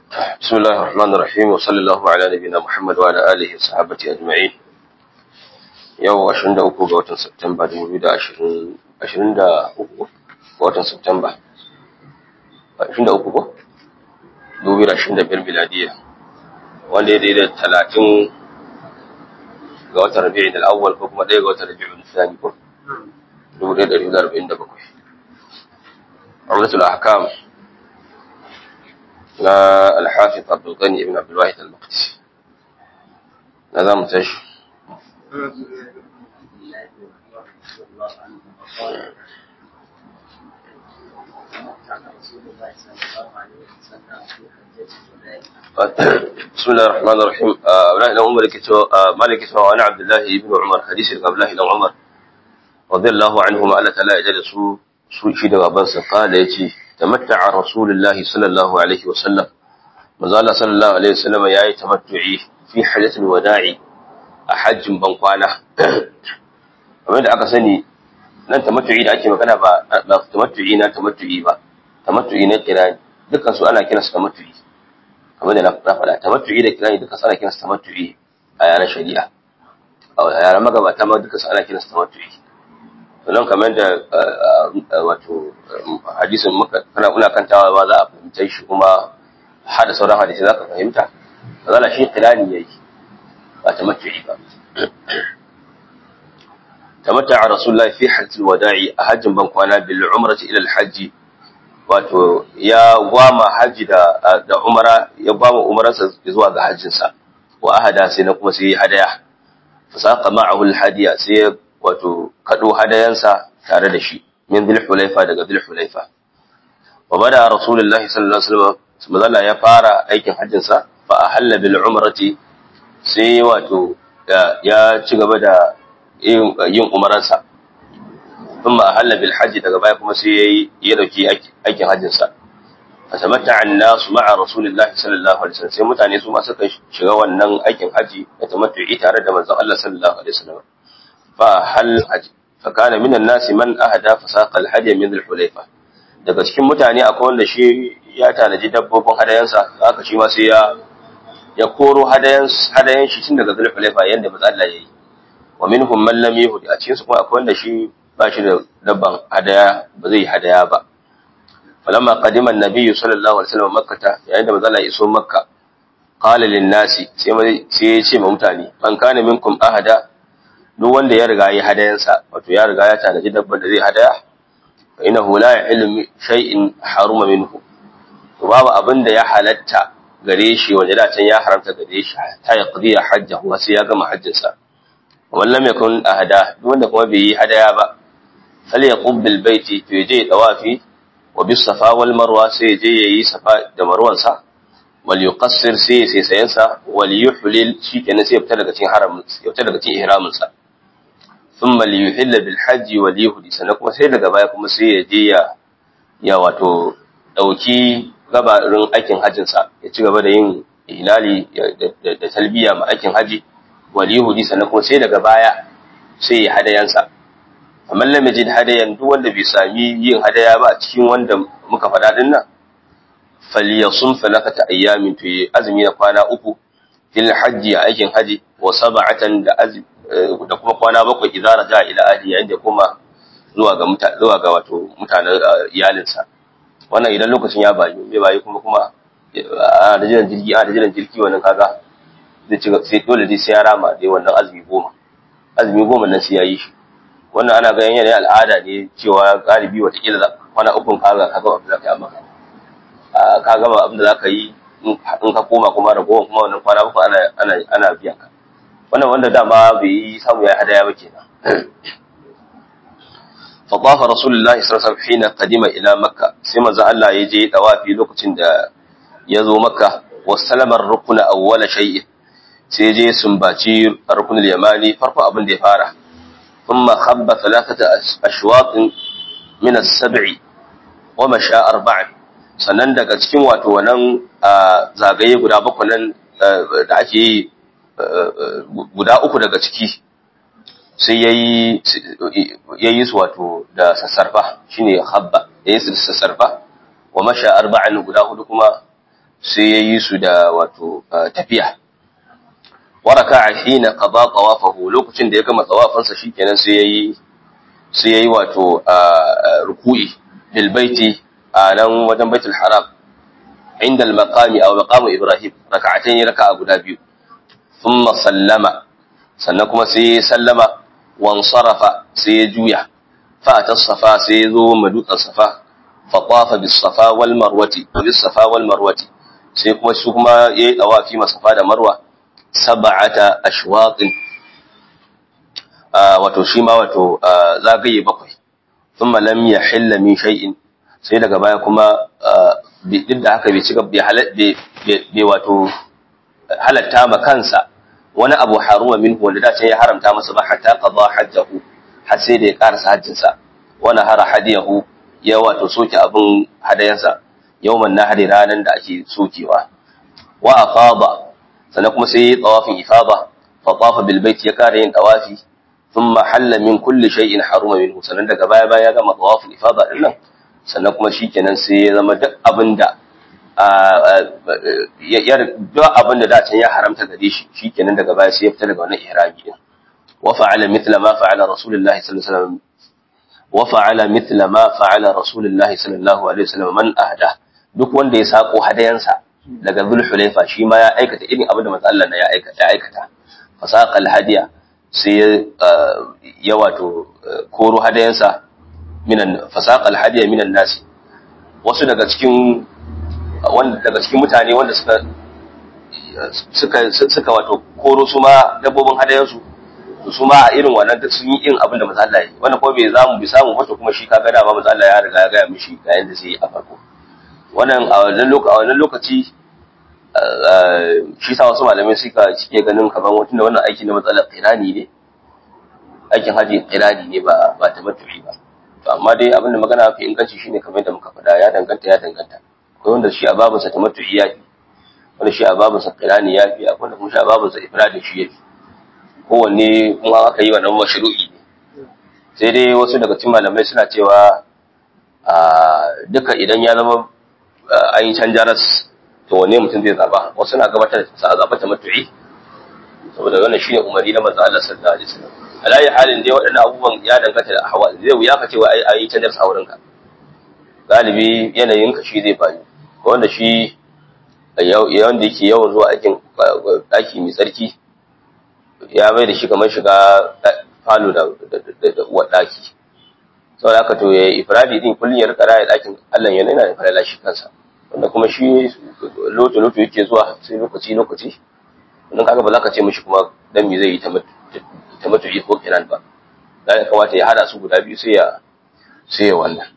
بسم الله الرحمن الرحيم وصلى الله على نبينا محمد وعلى آله وصحبه أجمعين yau 23 ga watan Septemba 2023 ga watan Septemba 23 ko 2025 miladiya wanda ya daidai 30 ga watan Rabi'in al-awwal ko kuma 1 ga watan Rabi'in al-thani ko 1447 Umratul Ahkam na Al-Hafiz Abdul Ghani ibn Abdul Wahid al-Maqdisi na zamu tashi بسم الله الرحمن الرحيم أولا إلى عمر مالك وعن عبد الله بن عمر حديث عبد الله بن عمر رضي الله عنهما ألا تلا يجد سوء شيد غبانس قال يتي تمتع رسول الله صلى الله عليه وسلم مازال صلى الله عليه وسلم ياي تمتعي في حجة الوداع a hajjin ban kwana kamar da aka sani nan tamattu'i da ake magana ba ba tamattu'i na tamattu'i ba tamattu'i na kirani dukkan su ana kiransu tamattu'i kamar da na faɗa tamattu'i da kirani dukkan su ana kiransu tamattu'i a yaren shari'a a yaren magabata ma dukkan su ana kiransu tamattu'i sannan kamar da wato hadisin muka kana muna kantawa ba za a fahimta shi kuma hada sauran hadisi za ka fahimta zala shi kirani yayi ba tamattu'i ba tamatta'a rasulullahi fi hajjil wada'i a hajjin ban kwana bil umrati ila al hajji wato ya gwama haji da da umara ya gwama umararsa zuwa ga hajjin sa wa ahada sai na kuma sai hadaya fasaqa ma'ahu al hadiya sai wato kado hadayansa tare da shi min dhil hulaifa daga dhil hulaifa wa bada rasulullahi sallallahu alaihi wasallam ya fara aikin hajjin sa fa ahalla bil umrati sai wato ya ci gaba da yin umaransa thumma ahalla bil hajji daga baya kuma sai yayi ya dauki aikin hajjin sa fatamatta an-nas ma'a rasulillahi sallallahu alaihi wasallam sai mutane su ma suka shiga wannan aikin haji da tamattu'i tare da manzon Allah sallallahu alaihi wasallam fa hal haji fa kana minan nas man ahada fa saqa al-hadi min al-hulayfa daga cikin mutane akwai wanda shi ya tanaji dabbobin hadayansa haka shi ma sai ya ya koro hadayan hadayan shi tun daga zulhulaifa yanda manzo Allah yayi wa minhum man lam yuhdi a cikin su kuma akwai wanda shi ba shi da dabban hadaya ba zai hadaya ba falamma qadima an-nabiy sallallahu alaihi wasallam makkah yayin da manzo Allah ya iso makka qala lin nasi sai sai ya ce ma mutane man kana minkum ahada duk wanda ya riga yi hadayansa wato ya riga ya tanaji dabban da zai hadaya fa innahu la ilmi shay'in haruma minhu to babu abin da ya halatta gare shi wanda da can ya haramta gare shi ta ya qadiya hajjahu sai ya gama hajjinsa wallam yakun ahada duk wanda kuma bai yi hadaya ba fal yaqub bil baiti to je tawafi wa bis safa wal marwa sai je yayi safa da marwan sa wal yuqassir sai sai sayan sa wal yuhlil shikenan sai fita daga cikin haramin ya fita daga cikin ihramin sa thumma li yuhilla bil hajji wal yuhdi sannan kuma sai daga baya kuma sai ya je ya ya wato dauki gabarin aikin hajjinsa ya ci gaba da yin hilali da talbiya ma aikin haji wal yahudi sannan kuma sai daga baya sai ya hadayansa amma lam yajid hadayan duk wanda bai sami yin hadaya ba a cikin wanda muka faɗa din nan falyasum falakata ayyamin to yi azumi na kwana uku fil hajji a aikin haji wa sab'atan da da kuma kwana bakwai idan raja ila ahli yayin da kuma zuwa ga zuwa ga wato mutanen iyalinsa wannan idan lokacin ya bayu bai bayu kuma kuma a da jiran jirgi a da jiran jirgi wannan kaga zai ci sai dole dai sai ya rama dai wannan azumi goma azumi goma nan sai ya yi shi wannan ana ganin yanayin al'ada ne cewa galibi watakila kwana ukun kaga kaga abin da ka yi maka ka gama abin da za ka yi in ka koma kuma ragowar kuma wannan kwana uku ana ana ana biyan ka wannan wanda dama bai yi samu ya hadaya ba kenan فطاف رسول الله صلى الله عليه وسلم حين قدم الى مكه سيما ذا الله يجي دوافي lokacin da yazo makka wasalama ar-rukn awwal shay sai je sumbaci rukun al-yamani farko abin da ya fara thumma khabba thalathata ashwat min as-sab'i wa masha arba'an sannan daga cikin wato wannan zagaye guda bakwai nan da ake yi guda uku daga ciki sai ya yi su wato da sassarfa shine habba ya yi su da sassarfa wa masha arba'in guda hudu kuma sai yayi su da wato tafiya waraka hina qada tawafahu lokacin da ya gama tawafansa shikenan sai yayi sai yayi wato ruku'i bil baiti a nan wajen baitul haram inda al maqami aw maqamu ibrahim rak'atayn raka'a guda biyu thumma sallama sannan kuma sai sallama wan sarafa sai ya juya fa ta safa sai ya zo madutsan safa fa tafa bis safa wal marwati bis safa wal marwati sai kuma su kuma yayi dawafi masafa da marwa sab'ata ashwaqin wato shi ma wato zagaye bakwai thumma lam yahilla min shay'in sai daga baya kuma duk da haka bai cika bai wato halatta ma kansa wani abu haruma minhu wanda da ya haramta masa ba hatta qada hajjahu har sai da ya karasa hajjinsa wani hara hadiyahu ya wato soke abin hadayansa yawman nahari ranan da ake sokewa wa afada sannan kuma sai ya yi tawafin ifada fa tafa bil bait ya kare yin tawafi thumma halla min kulli shay'in haruma minhu sannan daga baya baya ya gama tawafin ifada din nan sannan kuma shikenan sai ya zama duk abinda ya duk abinda da can ya haramta gare shi shikenan daga baya sai ya fita daga wannan ihrami din wa fa'ala mithla ma fa'ala rasulullahi sallallahu alaihi wasallam wa fa'ala mithla ma fa'ala rasulullahi sallallahu alaihi wasallam man ahda duk wanda ya sako hadayansa daga zulhulaifa shi ma ya aikata irin abin da manzo Allah ya aikata ya aikata fasaqal hadiya sai ya wato koro hadayansa minan fasaqal hadiya minan nasi wasu daga cikin wanda daga cikin mutane wanda suka suka suka wato koro su ma dabbobin hadayansu su ma a irin wannan sun yi irin abin da manzo Allah ya yi wanda ko bai zamu bi samu wato kuma shi kaga da ba manzo Allah ya riga ya ga mishi ga yanda sai a farko wannan a wannan lokaci shi sa wasu malamai suka cike ganin kamar wata wannan aiki na matsalar qirani ne aikin haji qirani ne ba ba tamattu'i ba to amma dai abin da magana fi inganci shine kamar yadda muka faɗa ya danganta ya danganta akwai wanda shi a babin sa tamattu'i ya fi wanda shi a babin sa qirani ya fi akwai wanda kuma shi a babin sa ifradin shi ya fi kowanne kuma aka yi wannan mashru'i ne sai dai wasu daga cikin malamai suna cewa duka idan ya zama an yi canjaras to wane mutum zai zaba wasu na gabatar da sa zaba ta matu'i saboda wannan shine umari na manzo Allah sallallahu alaihi wasallam alayi halin dai waɗannan abubuwan ya danganta da ahwal zai wuya ka ce wa ai yi canjar saurin ka galibi yanayin ka shi zai faru ko wanda shi yawan da yake yawan zuwa aikin daki mai tsarki ya mai da shi kamar shiga falo da uwar daki saboda haka to ya ifradi din kullun ya rika raya dakin Allah yana yana da falala shi kansa wanda kuma shi loto loto yake zuwa sai lokaci lokaci wannan kaga ba za ka ce mishi kuma dan me zai yi ta mutu ko kiran ba da ya kamata ya hada su guda biyu sai ya sai ya wannan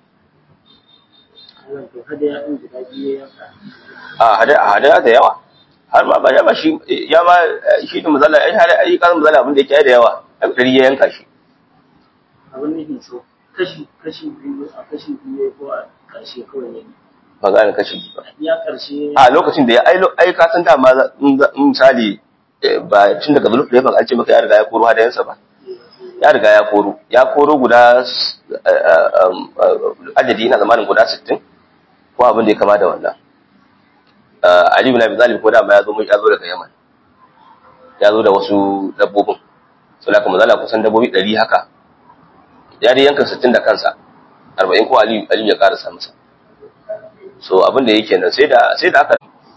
a hada hada da yawa har ma ba ya ba shi ya ma shi da mazala ai hada ai kan mazala abin da yake da yawa a dari ya yanka shi abin nufin so kashi kashi biyu a kashi biyu ko a ƙarshe kawai ne ba gane kashi ba ya ƙarshe a lokacin da ya ai ai ka san dama in misali ba tun daga buluk da an ce maka ya riga ya koro hadayensa ba ya riga ya koro ya koro guda adadi ina zamanin guda 60 ko abin da ya kama da wannan Ali bin Abi Talib ko da ma ya zo ya zo daga Yaman ya zo da wasu dabbobin sai da kuma zala kusan dabbobi 100 haka ya dai yanka 60 da kansa 40 ko Ali Ali ya karasa masa so abin da yake nan sai da sai da aka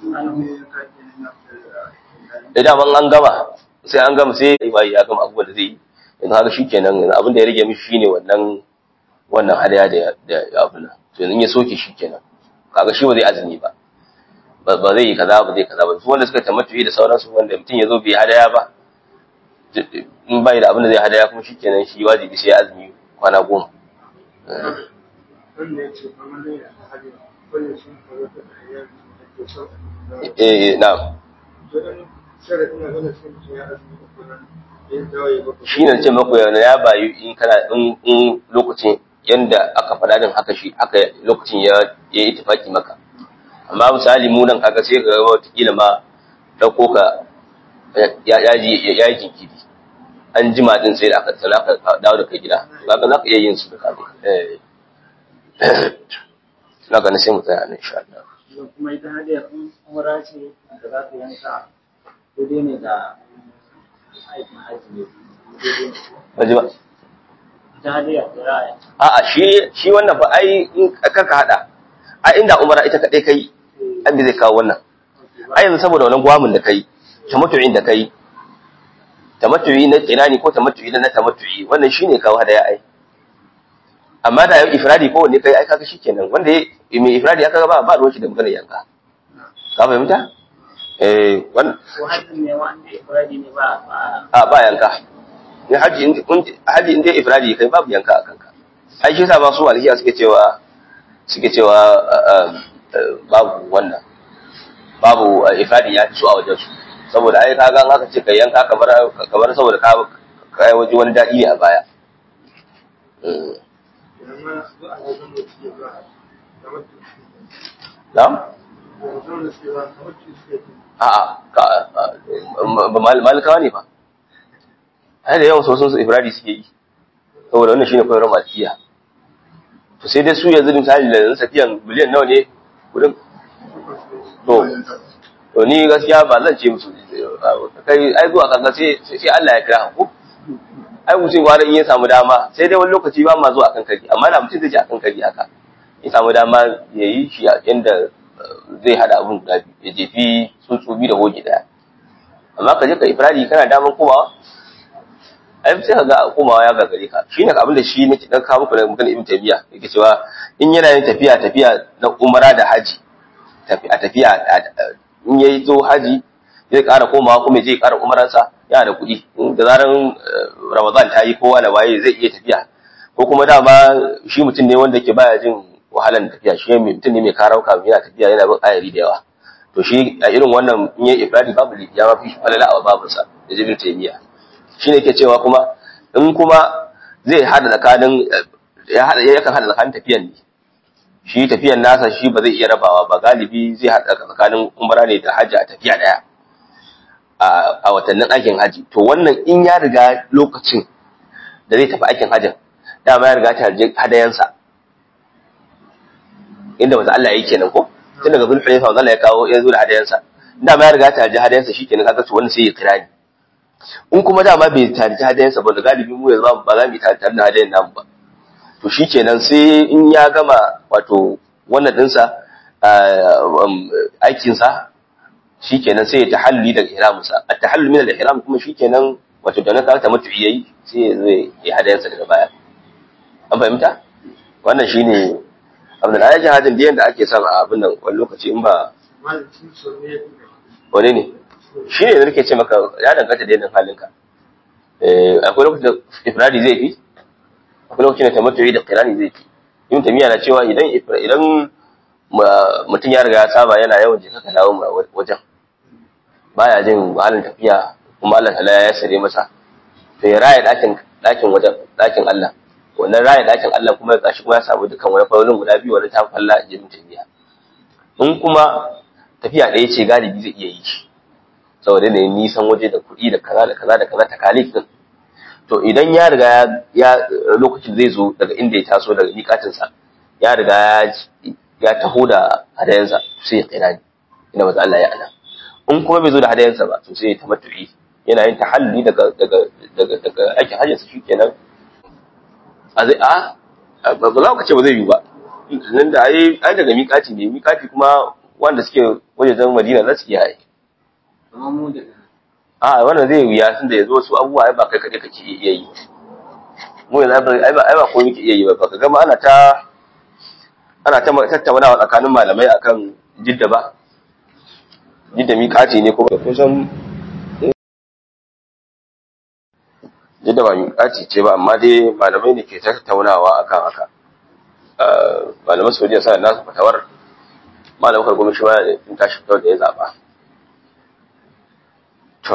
idan an gama sai an gama sai bai ya gama abubuwan da zai yi yanzu haka shikenan yanzu abin da ya rage mishi shine wannan wannan hadaya da da abin nan to yanzu ya soke shikenan kaga shi ba zai azumi ba ba zai yi kaza ba zai kaza ba su wanda suka tamattu da sauransu wanda mutum ya zo bai hadaya ba in bai da abin da zai hadaya kuma shikenan shi wajibi sai ya azumi kwana goma eh na'am shi ne ce maku yana ya bayu in kana in lokacin yanda aka faɗa din haka shi haka lokacin ya yi itifaki maka amma misali mu nan kaga sai ga wata kila ma dauko ka ya ya ji ya yi jinkiri an jima din sai da aka tsala aka dawo da kai gida kaga za ka iya yin su da kaga eh na ga sai mu tsaya nan insha Allah kuma ita hadiyar in umra ce da za ka yanka daidai ne da aikin hajji ne daidai ne Baji ba. ita hadiyar da za a yanka A'a shi shi wannan ba ai in ka hada. Ai inda umara ita kadai kai an zai kawo wannan. Ai yanzu saboda wannan gwamin da kai, tamattu'in da kai. Tamattu'i na kirani ko tamattu'i na tamattu'i wannan shine kawo hadaya ai. Amma da ifradi ko wanne kai ai kaga shikenan wanda ya mai ifradi aka ga ba ba ruwan shi da maganar yanka. Ka fahimta? Eh wannan ko hajjin ne wanda ifradi ne ba ba a ba yanka ne haji in kun- haji inda ifradi kai babu yanka a kanka ai shi yasa ba su alhiya suke cewa suke cewa uh, uh, uh, babu wannan babu uh, ifradi ya fi so a wajen su saboda ai ka ga aka ce kai yanka kamar kamar saboda ka kai waje wani dadi ne a baya Mm. na'am a'a ka ba mal- malikawa ne ba ai da yawan sosun su ifradi suke yi saboda wannan shine koyarwar malikiya to sai dai su yanzu misali da yanzu safiyan miliyan nawa ne kudin to to ni gaskiya ba zan ce musu kai ai zuwa kaga sai sai Allah ya kira ku ai mutum gwara in ya samu dama sai dai wani lokaci ba ma zuwa akan kari amma da mutum zai je akan kari haka ya samu dama ya yi shi a inda zai hada abun guda biyu ya jefi tsuntsu biyu da hoji daya amma ka je ka ifradi kana daman komawa ai sai ka ga komawa ya gagare ka shine abin da shi nake dan kawo muku da magana ibn tabiya yake cewa in yana yin tafiya tafiya na umara da haji tafi a tafiya in yayi zo haji zai ƙara komawa kuma zai ƙara umaransa yana da kuɗi In da zaran eh, ramadan ta yi kowa da waye zai iya tafiya ko kuma dama shi mutum ne wanda ke baya jin wahalan tafiya shi mai mutum ne mai karauka yana tafiya yana bin ayari da yawa to shi a irin wannan in yayi ifradi babu lifi ya mafi falala a babinsa da jibin taimiya shi ne ke cewa kuma in kuma zai hada tsakanin ya hada yakan hada tsakanin tafiyan ne shi tafiyan nasa shi ba zai iya rabawa ba galibi zai hada tsakanin umra ne da hajji a tafiya daya a a watannin aikin haji to wannan in ya riga lokacin da zai tafi aikin hajjin dama ya riga ta je hadayansa inda manzo Allah yake kenan ko tun daga zulhulaifa manzo Allah ya kawo ya zo da hadayansa dama ya riga ta je hadayansa shikenan kaga to wannan sai ya kira ni in kuma dama bai tarihi hadayensa ba da galibi mu yanzu ba za mu yi tare da hadayen namu ba to shikenan sai in ya gama wato wannan dinsa aikinsa shikenan sai ya tahalluli daga ihraminsa a tahallul min al-ihram kuma shikenan wato da na ta mutu yayi sai ya zo ya hadayensa daga baya an fahimta wannan shine abin da ya hadin da yanda ake son a abin nan wani lokaci in ba wane ne shi ne da nake ce maka ya danganta da yanayin halinka akwai lokacin da ifradi zai fi akwai lokacin da tamattu'i da qirani zai fi ibn tamiya na cewa idan idan mutum ya riga ya saba yana yawan jika ka dawo wajen baya jin wahalar tafiya kuma Allah ta'ala ya sare masa to ya raya dakin dakin wajen dakin Allah wannan raya dakin Allah kuma gashi kuma ya samu dukkan wani farin guda biyu wani ta falla a ibn tamiya in kuma tafiya ɗaya ce galibi zai iya yi shi saboda ne nisan waje da kuɗi da kaza da kaza da kaza takalif din to idan ya riga ya lokacin zai zo daga inda ya taso daga miƙatin sa ya riga ya ya taho da hadayansa sai ya kira ni ina maza Allah ya ana in kuma bai zo da hadayansa ba to sai ya tamattu'i yana yin tahalluli daga daga daga daga aikin hajjin sa shikenan a zai a ba za ka ce ba zai yi ba nan da ai ai daga miƙati ne miƙati kuma wanda suke wajen Madina za su iya yi a wannan zai wuya tun da ya zo su abubuwa ai ba kai kaɗai kake iya yi mu yanzu ai ba ai ba ko muke iya yi ba ka gama ana ta ana ta tattaunawa tsakanin malamai akan jidda ba jidda miƙati ne ko kusan jidda ba miƙati ce ba amma dai malamai ne ke tattaunawa akan haka malaman saudiya sa nasu fatawar malamin kargomi shi ma in tashi fitar da ya zaɓa To.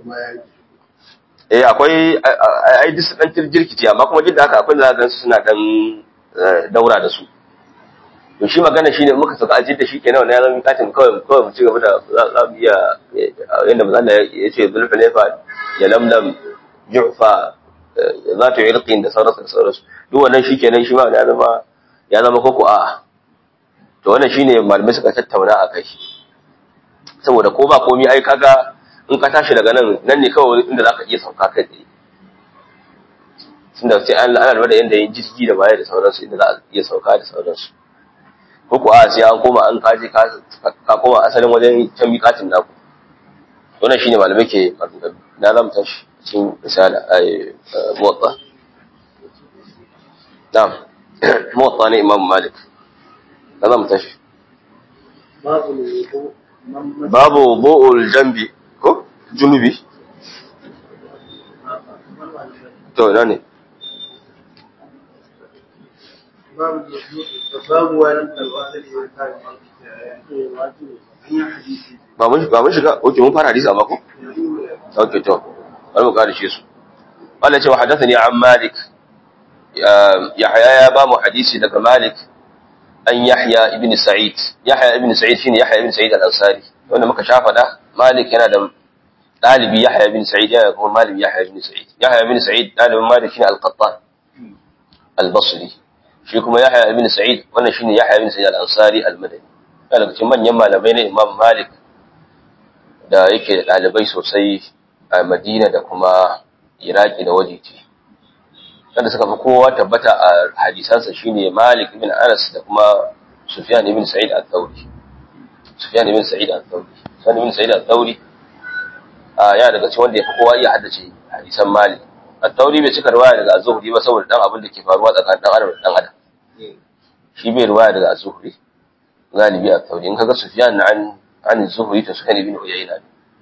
Eh akwai ai duk su dan jirkice amma kuma duk da haka akwai da gansu suna dan daura da su. To shi magana shine muka saka ajin da shi kenan wannan ya zama katin kawai kawai mu ci gaba da za mu iya yanda manzo Allah ya ce zulfalefa ya lamlam jufa za ta irqin da sauransu da sauransu duk wannan shi kenan shi ma ya zama ya zama koko a to wannan shine malamai suka tattauna a kai saboda ko ba komai ai kaga in ka tashi daga nan nan ne kawai inda zaka iya sauka kai tsaye tunda sai an ana da yanda yin jirgi da baya da sauransu inda za a iya sauka da sauransu ko kuwa sai an koma an kaje ka koma asalin wajen can miƙatin naku wannan shine malamai ke maganganu na zamu tashi cikin misala ai muwatta na'am muwatta ne imam malik na zamu tashi babu wudu man babu wudu'ul jambi ko junubi to ina ne babu babu wani alwasari ya kare hanyar hadisi ba mun ba mun shiga oke mun fara hadisi amma ko اوكي تو bari mu kare shi su wala cewa hadathani an malik yahya ya ba mu hadisi daga malik an yahya ibn sa'id yahya ibn sa'id shine yahya ibn sa'id al-ansari wanda muka shafa da malik yana da dalibi yahya ibn sa'id yana kuma malami yahya ibn sa'id yahya ibn sa'id dalibin malik shine al-qattan al-basri shi kuma yahya ibn sa'id wannan shine yahya ibn sa'id al-ansari al-madani daga cikin manyan malamai na imam malik da yake da ɗalibai sosai a Madina da kuma Iraki da wajeji. Wanda suka fi kowa tabbata a hadisansa shine Malik ibn Anas da kuma Sufyan ibn Sa'id al-Thawri. Sufyan ibn Sa'id al-Thawri. Sufyan ibn Sa'id al-Thawri a yana daga cikin wanda ya fi kowa iya haddace hadisan Malik. Al-Thawri bai cika riwaya daga Az-Zuhri ba saboda dan abin da ke faruwa tsakanin dan Adam da dan Adam. Shi bai riwaya daga Az-Zuhri. Galibi al-Thawri in kaga Sufyan an عن الزهري تسكن بن عيينة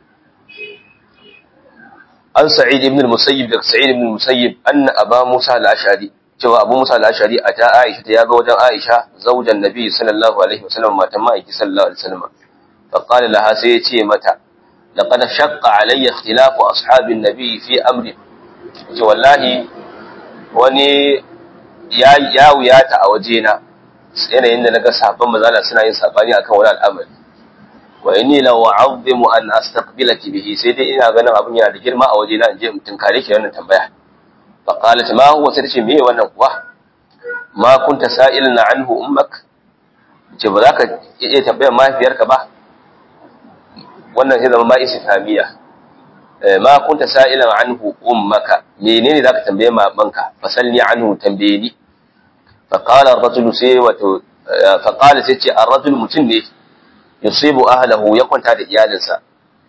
عن سعيد بن المسيب daga سعيد بن المسيب أن أبا موسى الأشعري cewa Abu Musa al-Ashari a ta Aisha ta yaga wajen Aisha zaujan Nabi sallallahu alaihi wasallam matan ma'aiki sallallahu alaihi wasallam fa qala laha sai ya ce mata laqad shaqqa alayya ikhtilafu ashabin nabi fi amri ce wallahi wani ya ya wuyata a wajena yanayin da naga sahabban mazala suna yin sabani akan wani al'amari wa inni la wa'azzimu an astaqbilaki bihi sai dai ina ganin abin yana da girma a waje na in je in tunkare ki wannan tambaya fa qalat ma huwa sai ce me wannan kuwa ma kunta sa'ilan anhu ummak ce ba za ka iya tambayar mahaifiyarka ba wannan sai zama ma istifhamiya ma kunta sa'ilan anhu ummaka menene zaka tambaye mamanka fasalni anhu tambaye ni fa qala ar-rajulu sai wato fa qala sai ce ar-rajul mutun ne yusibu ahlahu ya kwanta da iyalinsa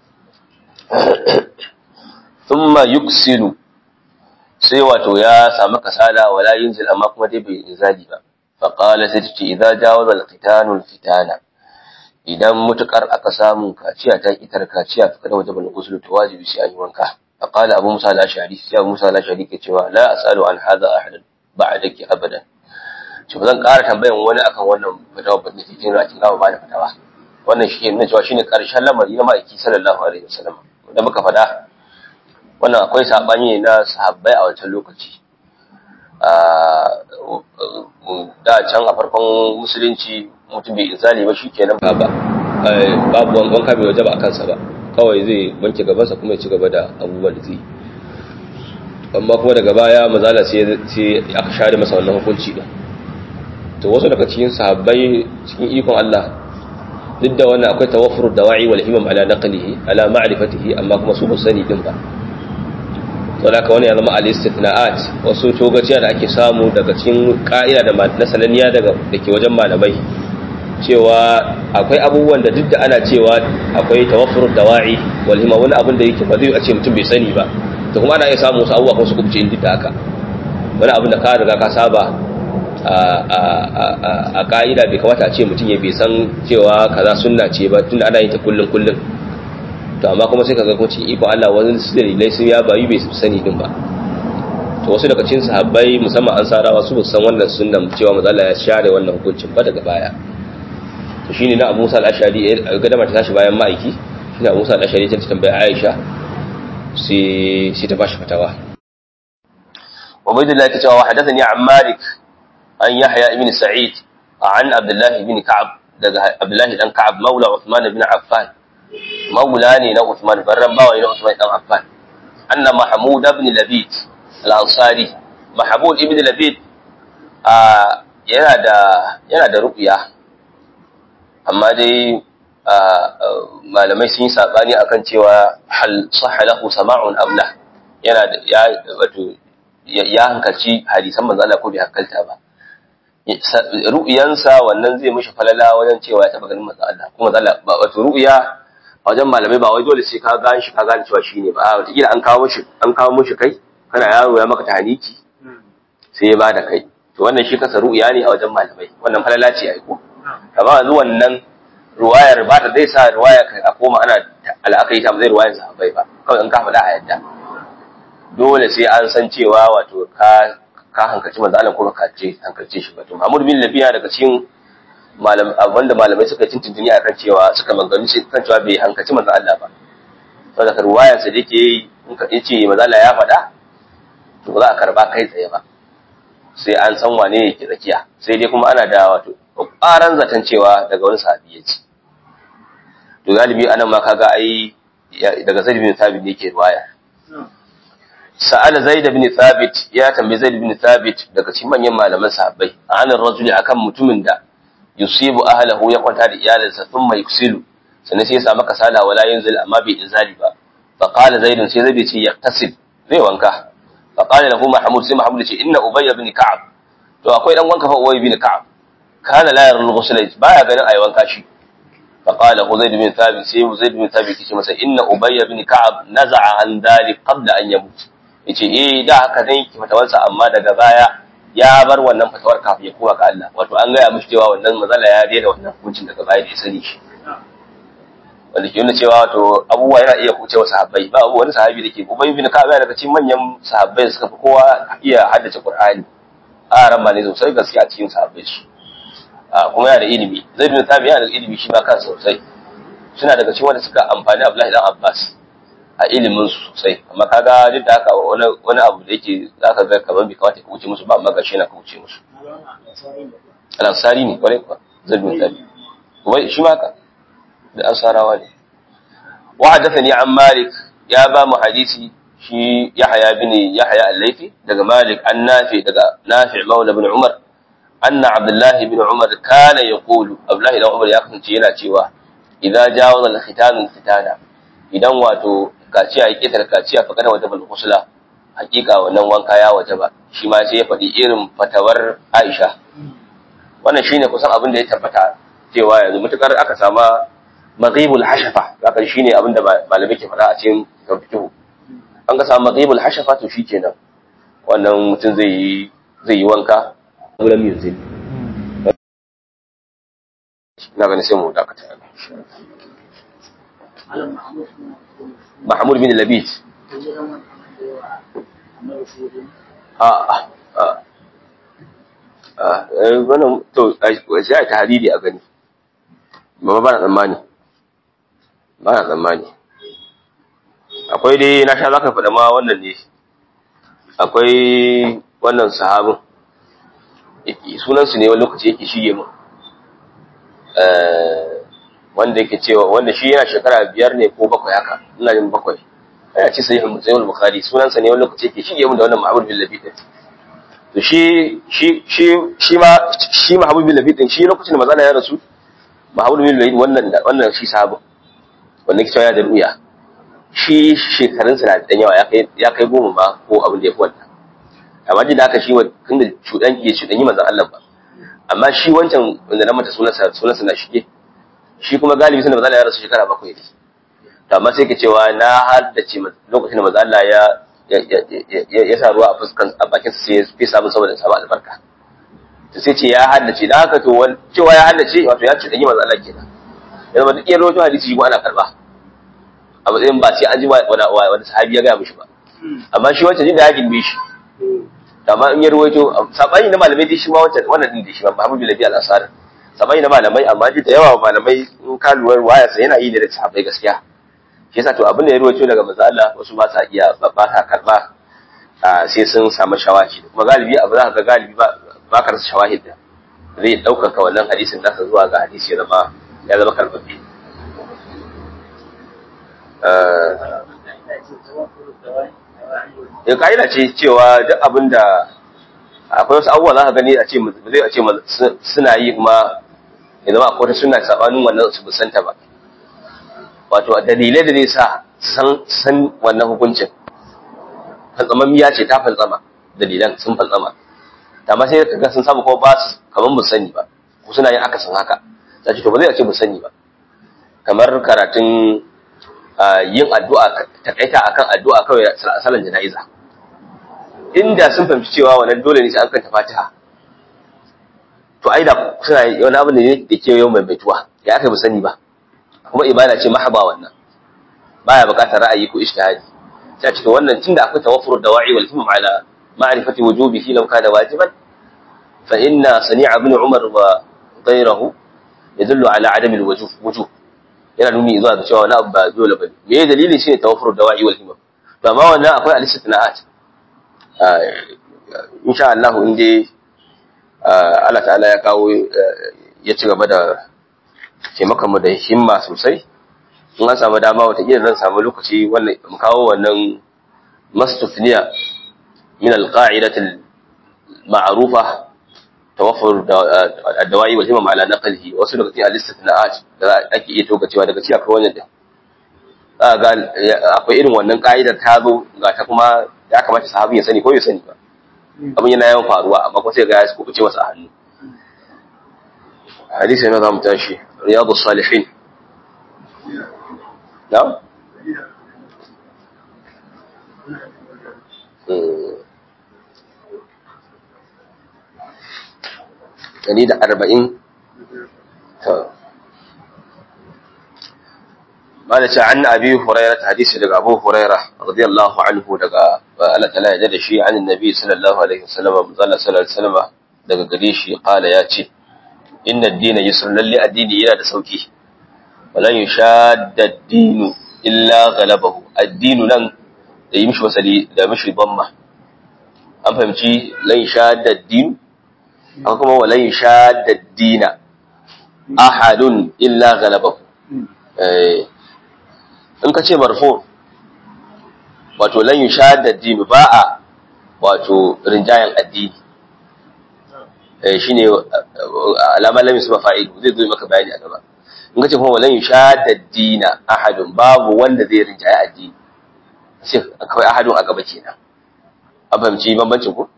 thumma yuksilu sai wato ya samu kasala wala yunzil amma kuma dai bai inzali ba fa qala sai ce idza jawaza al-qitanu al-fitana idan mutukar aka samu kaciya ta kitar kaciya fa kada wajibul ghusl to wajibi sai an yi wanka fa qala abu musa al-ashari sai abu musa al-ashari ke cewa la asalu an hadha ahadan ba'daki abadan ce ba zan ƙara tambayan wani akan wannan fatawa ba da cikin rakin gawa ba da fatawa wannan shi ne cewa shine karshen lamari na ma'aiki sallallahu alaihi wasallam da muka faɗa wannan akwai sabani ne na sahabbai a wancan lokaci da can a farkon musulunci mutum bai izali ba shikenan ba ba babu wanka bai wajaba a kansa ba kawai zai wanke gabansa kuma ya ci gaba da abubuwan da zai amma kuma daga baya mazala sai aka share masa wannan hukunci din to wasu daga cikin sahabbai cikin ikon Allah duk da wannan akwai tawaffur dawa'i wal himam ala naqlihi ala ma'rifatihi amma kuma su sani din ba to da wani ya zama al istithna'at wasu togaciya da ake samu daga cikin ka'ida da na sananiya daga dake wajen malamai cewa akwai abubuwan da duk da ana cewa akwai tawaffur dawa'i wal himam wani abin da yake ba zai a ce mutum bai sani ba to kuma ana iya samu wasu abubuwa kuma su kubce inda da haka wani abin da ka riga ka saba a ka'ida bai kamata a ce mutum ya bai san cewa kaza sunna ce ba tunda ana yin ta kullum kullum to amma kuma sai ka ga cikin iko Allah wani su dalilai sun ya bayu bai sani din ba to wasu daga cikin sahabbai musamman an sarawa su ba san wannan sunnan cewa manzo Allah ya share wannan hukuncin ba daga baya to shine na Abu Musa al-Ashari ga da mata tashi bayan ma'aiki shine Abu Musa al-Ashari ta tambaya Aisha sai sai ta bashi fatawa Ubaydullah ta cewa hadathani an Malik an Yahya ibn Sa'id an Abdullah ibn Ka'ab daga Abdullah dan Ka'ab maula Uthman ibn Affan maula ne na Uthman barran bawa ne na Uthman dan Affan anna Mahmud ibn Labid al-Ansari Mahmud ibn Labid yana da yana da ruqya amma dai malamai sun yi sabani akan cewa hal sahha lahu sama'un am la yana da ya wato ya hankalci hadisan manzo Allah ko bai hankalta ba ru'yansa wannan zai mishi falala wajen cewa ya taba ganin manzo Allah kuma manzo Allah wato ru'ya a wajen malamai ba wai dole sai ka gane shi ka gane cewa shine ba a wataƙila an kawo mishi an kawo mishi kai kana yaro ya maka tahniki sai ya bada kai to wannan shi kasa ru'ya ne a wajen malamai wannan falala ce ai ko amma yanzu wannan ruwayar ba ta zai sa ruwaya a koma ana al'akari ta zai ruwayar sahabbai ba kawai in ka faɗa a yadda dole sai an san cewa wato ka ka hankalci manzo Allah ko ka ce hankalce shi ba to Muhammad bin Labiya daga cikin malam wanda malamai suka tintintini akan cewa suka mangani shi kan cewa bai hankalci manzo Allah ba saboda ruwayar sa dake yi in ka ce manzo Allah ya faɗa to ba za a karba kai tsaye ba sai an san wane yake tsakiya sai dai kuma ana da wato ƙwaran zaton cewa daga wani sahabi ya ce to galibi anan ma kaga ai daga Zaid bin Thabit ne yake riwaya sa'ala Zaid bin Thabit ya tambayi Zaid bin Thabit daga cikin manyan malaman sahabbai anan rajuli akan mutumin da yusibu ahlahu ya kwanta da iyalinsa thumma yuksilu sannan sai ya samu kasala wala yanzil amma bai inzali ba fa qala Zaid sai Zaid ce yaktasil zai wanka fa qala lahu Mahmud sai Mahmud ce inna Ubay ibn Ka'ab to akwai dan wanka fa Ubay ibn Ka'ab kana la yarul ghusl baya ganin ayi wanka shi فقال زيد بن ثابت سي زيد بن ثابت yace masa inna ubay ibn ka'ab naza'a an dhalik qabla an yamut yace eh da haka dai ki fatawarsa amma daga baya ya bar wannan fatawar kafin ya koma ga Allah wato an gaya mishi cewa wannan mazala ya daina wannan hukuncin daga baya da ya sani shi wanda ke nuna cewa wato abubuwa yana iya kuce wa sahabbai ba abu wani sahabi da ke ubay ibn ka'ab yana daga cikin manyan sahabbai suka fi kowa iya haddace qur'ani a ran ba ne sosai gaskiya a cikin sahabbai su kuma yana da ilimi zai bin tabi yana da ilimi shi ma kansa sosai suna daga cikin wanda suka amfani Abdullahi dan Abbas a ilimin su sosai amma kaga duk da haka wani wani abu da yake zaka ga kaman bai kamata ka wuce musu ba amma gashi yana ka wuce musu al-ansari ne kwarai kuwa zai bin tabi kuma shi ma ka da ansarawa ne wa hadathani an malik ya ba mu hadisi shi yahya bin yahya al-laifi daga malik an nafi daga nafi maula bin umar anna abdullahi bin umar kana yaqulu abdullahi dan umar ya kasance yana cewa idza jawaza al-khitan al-khitana idan wato kaciya ya ketar kaciya fa kada wata ghusla hakika wannan wanka ya wajaba shi ma sai ya faɗi irin fatawar Aisha wannan shine kusan abin da ya tabbata cewa yanzu mutukar aka sama maghibul hashafa haka shine abin da malamai ke faɗa a cikin fiqh an ga samu maghibul hashafa to shikenan wannan mutum zai yi zai yi wanka wurin yanzu na gani sai mu dakata Mahmud bin Labid a a a wannan to sai ta hadidi a gani ba ba na tsammani ba na tsammani akwai dai na sha zaka faɗa ma wannan ne akwai wannan sahabin sunansu ne wani lokaci yake shige mu wanda yake cewa wanda shi yana shekara biyar ne ko bakwai haka ina jin bakwai yana ce sai sai bukhari sunansa ne wani lokaci yake shige mu da wannan mahabub bin labid din to shi shi shi shi ma shi mahabub bin labid din shi lokacin da manzo ya rasu mahabub bin labid wannan wannan shi sahabu wanda yake cewa ya da ruya shi shekarunsa na da yawa ya kai ya kai goma ma ko abin da ya fi wannan amma duk da haka shi tun da cuɗan ke cuɗan yi manzan Allah ba amma shi wancan wanda na mata sunansa sunansa na shige shi kuma galibi sanda manzan Allah ya rasu shekara bakwai ne to amma sai ka cewa na haddace lokacin da manzan Allah ya ya sa ruwa a fuskan a bakin sa sai ya fi samu saboda samu albarka to sai ce ya haddace dan haka to cewa ya haddace wato ya cuɗan yi manzan Allah kenan yanzu duk iya rawaito hadisi shi ana karba a matsayin ba sai an ji wani sahabi ya gaya mishi ba amma shi wancan jin da ya gimbe shi amma in ya ruwaito sabani na malamai dai shi ma wancan wannan din da shi ma Muhammad bin Labi al-Ansari sabani na malamai amma duk da yawa malamai in ka lura waya sai yana yi da sahabbai gaskiya shi yasa to abin da ya ruwaito daga manzo Allah wasu ba sa iya ba ta karba sai sun samu shawahi kuma galibi abu za ka ga galibi ba ba ka rasa shawahid da zai ɗaukaka wannan hadisin nasa zuwa ga hadisi ya zama ya zama karbabbe ya ka'ida ce cewa duk abin da akwai wasu abubuwa za ka gani a ce zai a ce suna yi kuma ya zama akwai wata sunna sabanin wannan su busanta ba wato dalilai da zai sa san san wannan hukuncin fantsamammiya ce ta fantsama dalilan sun fantsama amma sai kaga sun samu kuma ba su kamar mu sani ba ko suna yin akasin haka sai to ba zai ce mu sani ba kamar karatun yin addu'a takaita akan addu'a kawai salan jana'iza inda sun fahimci cewa wannan dole ne sai an kanta Fatiha to ai da suna wani abin da ne da ke yau mai baituwa ya aka mu sani ba kuma ibada ce mahaba wannan baya bukatar ra'ayi ko ijtihadi sai ce to wannan tunda akwai tawaffur dawa'i wal himam ala ma'rifati wujubihi law kana wajiban fa inna sani'a ibn umar wa ghayruhu yadullu ala adami al wujuh wujuh yana nuni zuwa ga cewa wani abu ba dole bane me ya dalili shine tawaffur dawa'i wal himam to amma wannan akwai al-istithna'at insha Allah in dai Allah ta'ala ya kawo ya ci gaba da taimakon mu da himma sosai in an samu dama wataƙila zan samu lokaci wannan mu kawo wannan mastufniya min alqa'idati ma'rufa tawaffur ad-dawa'i wal himam ala naqlihi wasu daga cikin al-istithna'at da ake iya toka cewa daga cikin akwai wannan din ga akwai irin wannan ka'idar ta zo ga ta kuma ya kamata sahabi ya sani ko ya sani ba abin yana yawan faruwa amma kuma sai ga ya kubuce masa a hannu hadisi na zamu tashi riyadus salihin na'am Dari da arba'in قال عن أبي هريرة حديث لك أبو هريرة رضي الله عنه لك ألا تلا يجد شيء عن النبي صلى الله عليه وسلم صلى الله عليه وسلم لك قريشي قال ياتي إن الدين يسر للي الدين إلى سوكي ولن يشاد الدين إلا غلبه الدين لن يمشي وسلي لا مشي ضمه أم فهمتي لن يشاد الدين أو كما ولن يشاد الدين أحد إلا غلبه in ka ce marfo wato lan yushahad addini ba a wato rinjayen addini eh shine alama lam yusba fa'ilu zai zo maka bayani a gaba in ka ce kuma lan yushahad addina ahadun babu wanda zai rinjaye addini sai akwai ahadun a gaba kenan an fahimci bambancin ku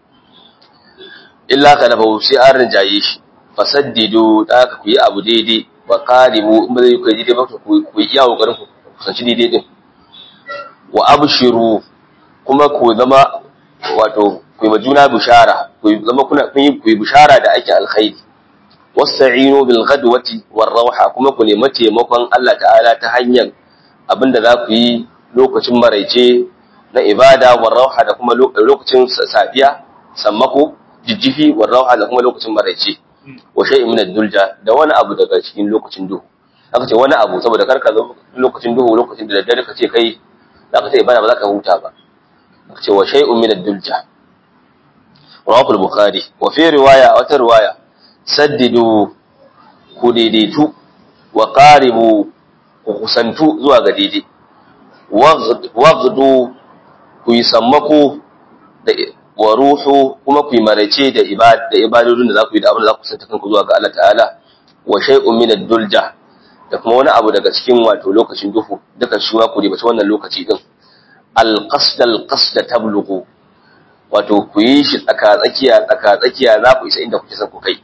illa galabahu sai an rinjaye shi fasaddidu da ka ku yi abu daidai wa qaribu in ba zai ku yi daidai ba ku yi iya kokarin ku kusanci daidai din wa abshiru kuma ku zama wato ku yi juna bishara ku zama kuna kun yi ku yi bishara da ake alkhairi wasta'inu bil ghadwati war rawha kuma ku nemi taimakon Allah ta'ala ta hanyar abinda za ku yi lokacin maraice na ibada war rawha da kuma lokacin safiya sammako jijjifi war rawha da kuma lokacin maraice wa shay'in min ad-dulja da wani abu daga cikin lokacin duhu aka ce wani abu saboda karka zo lokacin duhu lokacin da daddare ka ce kai za ka ce ibada ba za ka huta ba aka ce wa shay'un min ad-dulja rawahu al-bukhari wa fi riwaya wata riwaya saddidu ku daidaitu wa qaribu ku kusantu zuwa ga daidai waghdu ku yi sammako da wa ruhu kuma ku yi marace da ibadodin da za ku yi da abin da za ku kusanta kanku zuwa ga Allah ta'ala wa shay'un min ad-dulja da kuma wani abu daga cikin wato lokacin duhu duka shi ma ku ribaci wannan lokaci din al-qasd al-qasd tablughu wato ku yi shi tsaka tsakiya tsaka tsakiya za ku isa inda kuke son ku kai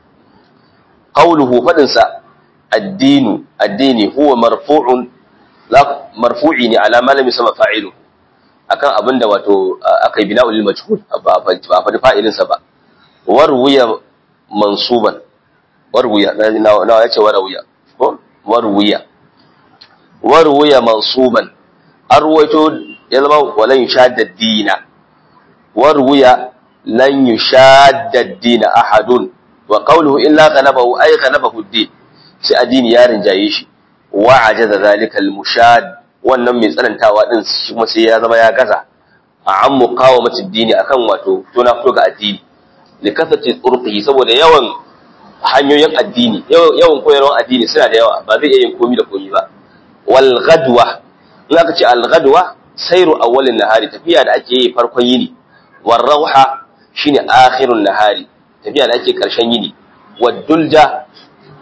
qawluhu fadin sa addinu addini huwa marfu'un la marfu'i ne ala malami sama fa'ilu akan abinda wato akai bina'ul majhul ba ba fa fa'ilin sa ba warwiya mansuban warwiya na yace warwiya ko warwiya warwiya mansuban arwaito ya zama walan yushadda dina warwiya lan yushadda dina ahadun wa qawluhu illa ghalabahu ay ghalabahu ad-din sai addini ya rinjaye shi wa ajaza zalika al-mushad wannan mai tsanantawa din shi kuma sai ya zama ya gaza a an muqawamati ad-dini akan wato to na fito ga addini likasati turqihi saboda yawan hanyoyin addini yawan koyarwar addini suna da yawa ba zai iya yin komi da komi ba wal gadwa in aka ce al gadwa sairu awwalin nahari tafiya da ake yi farkon yini war rauha shine akhirun nahari tafiya da ake karshen yini wad dulja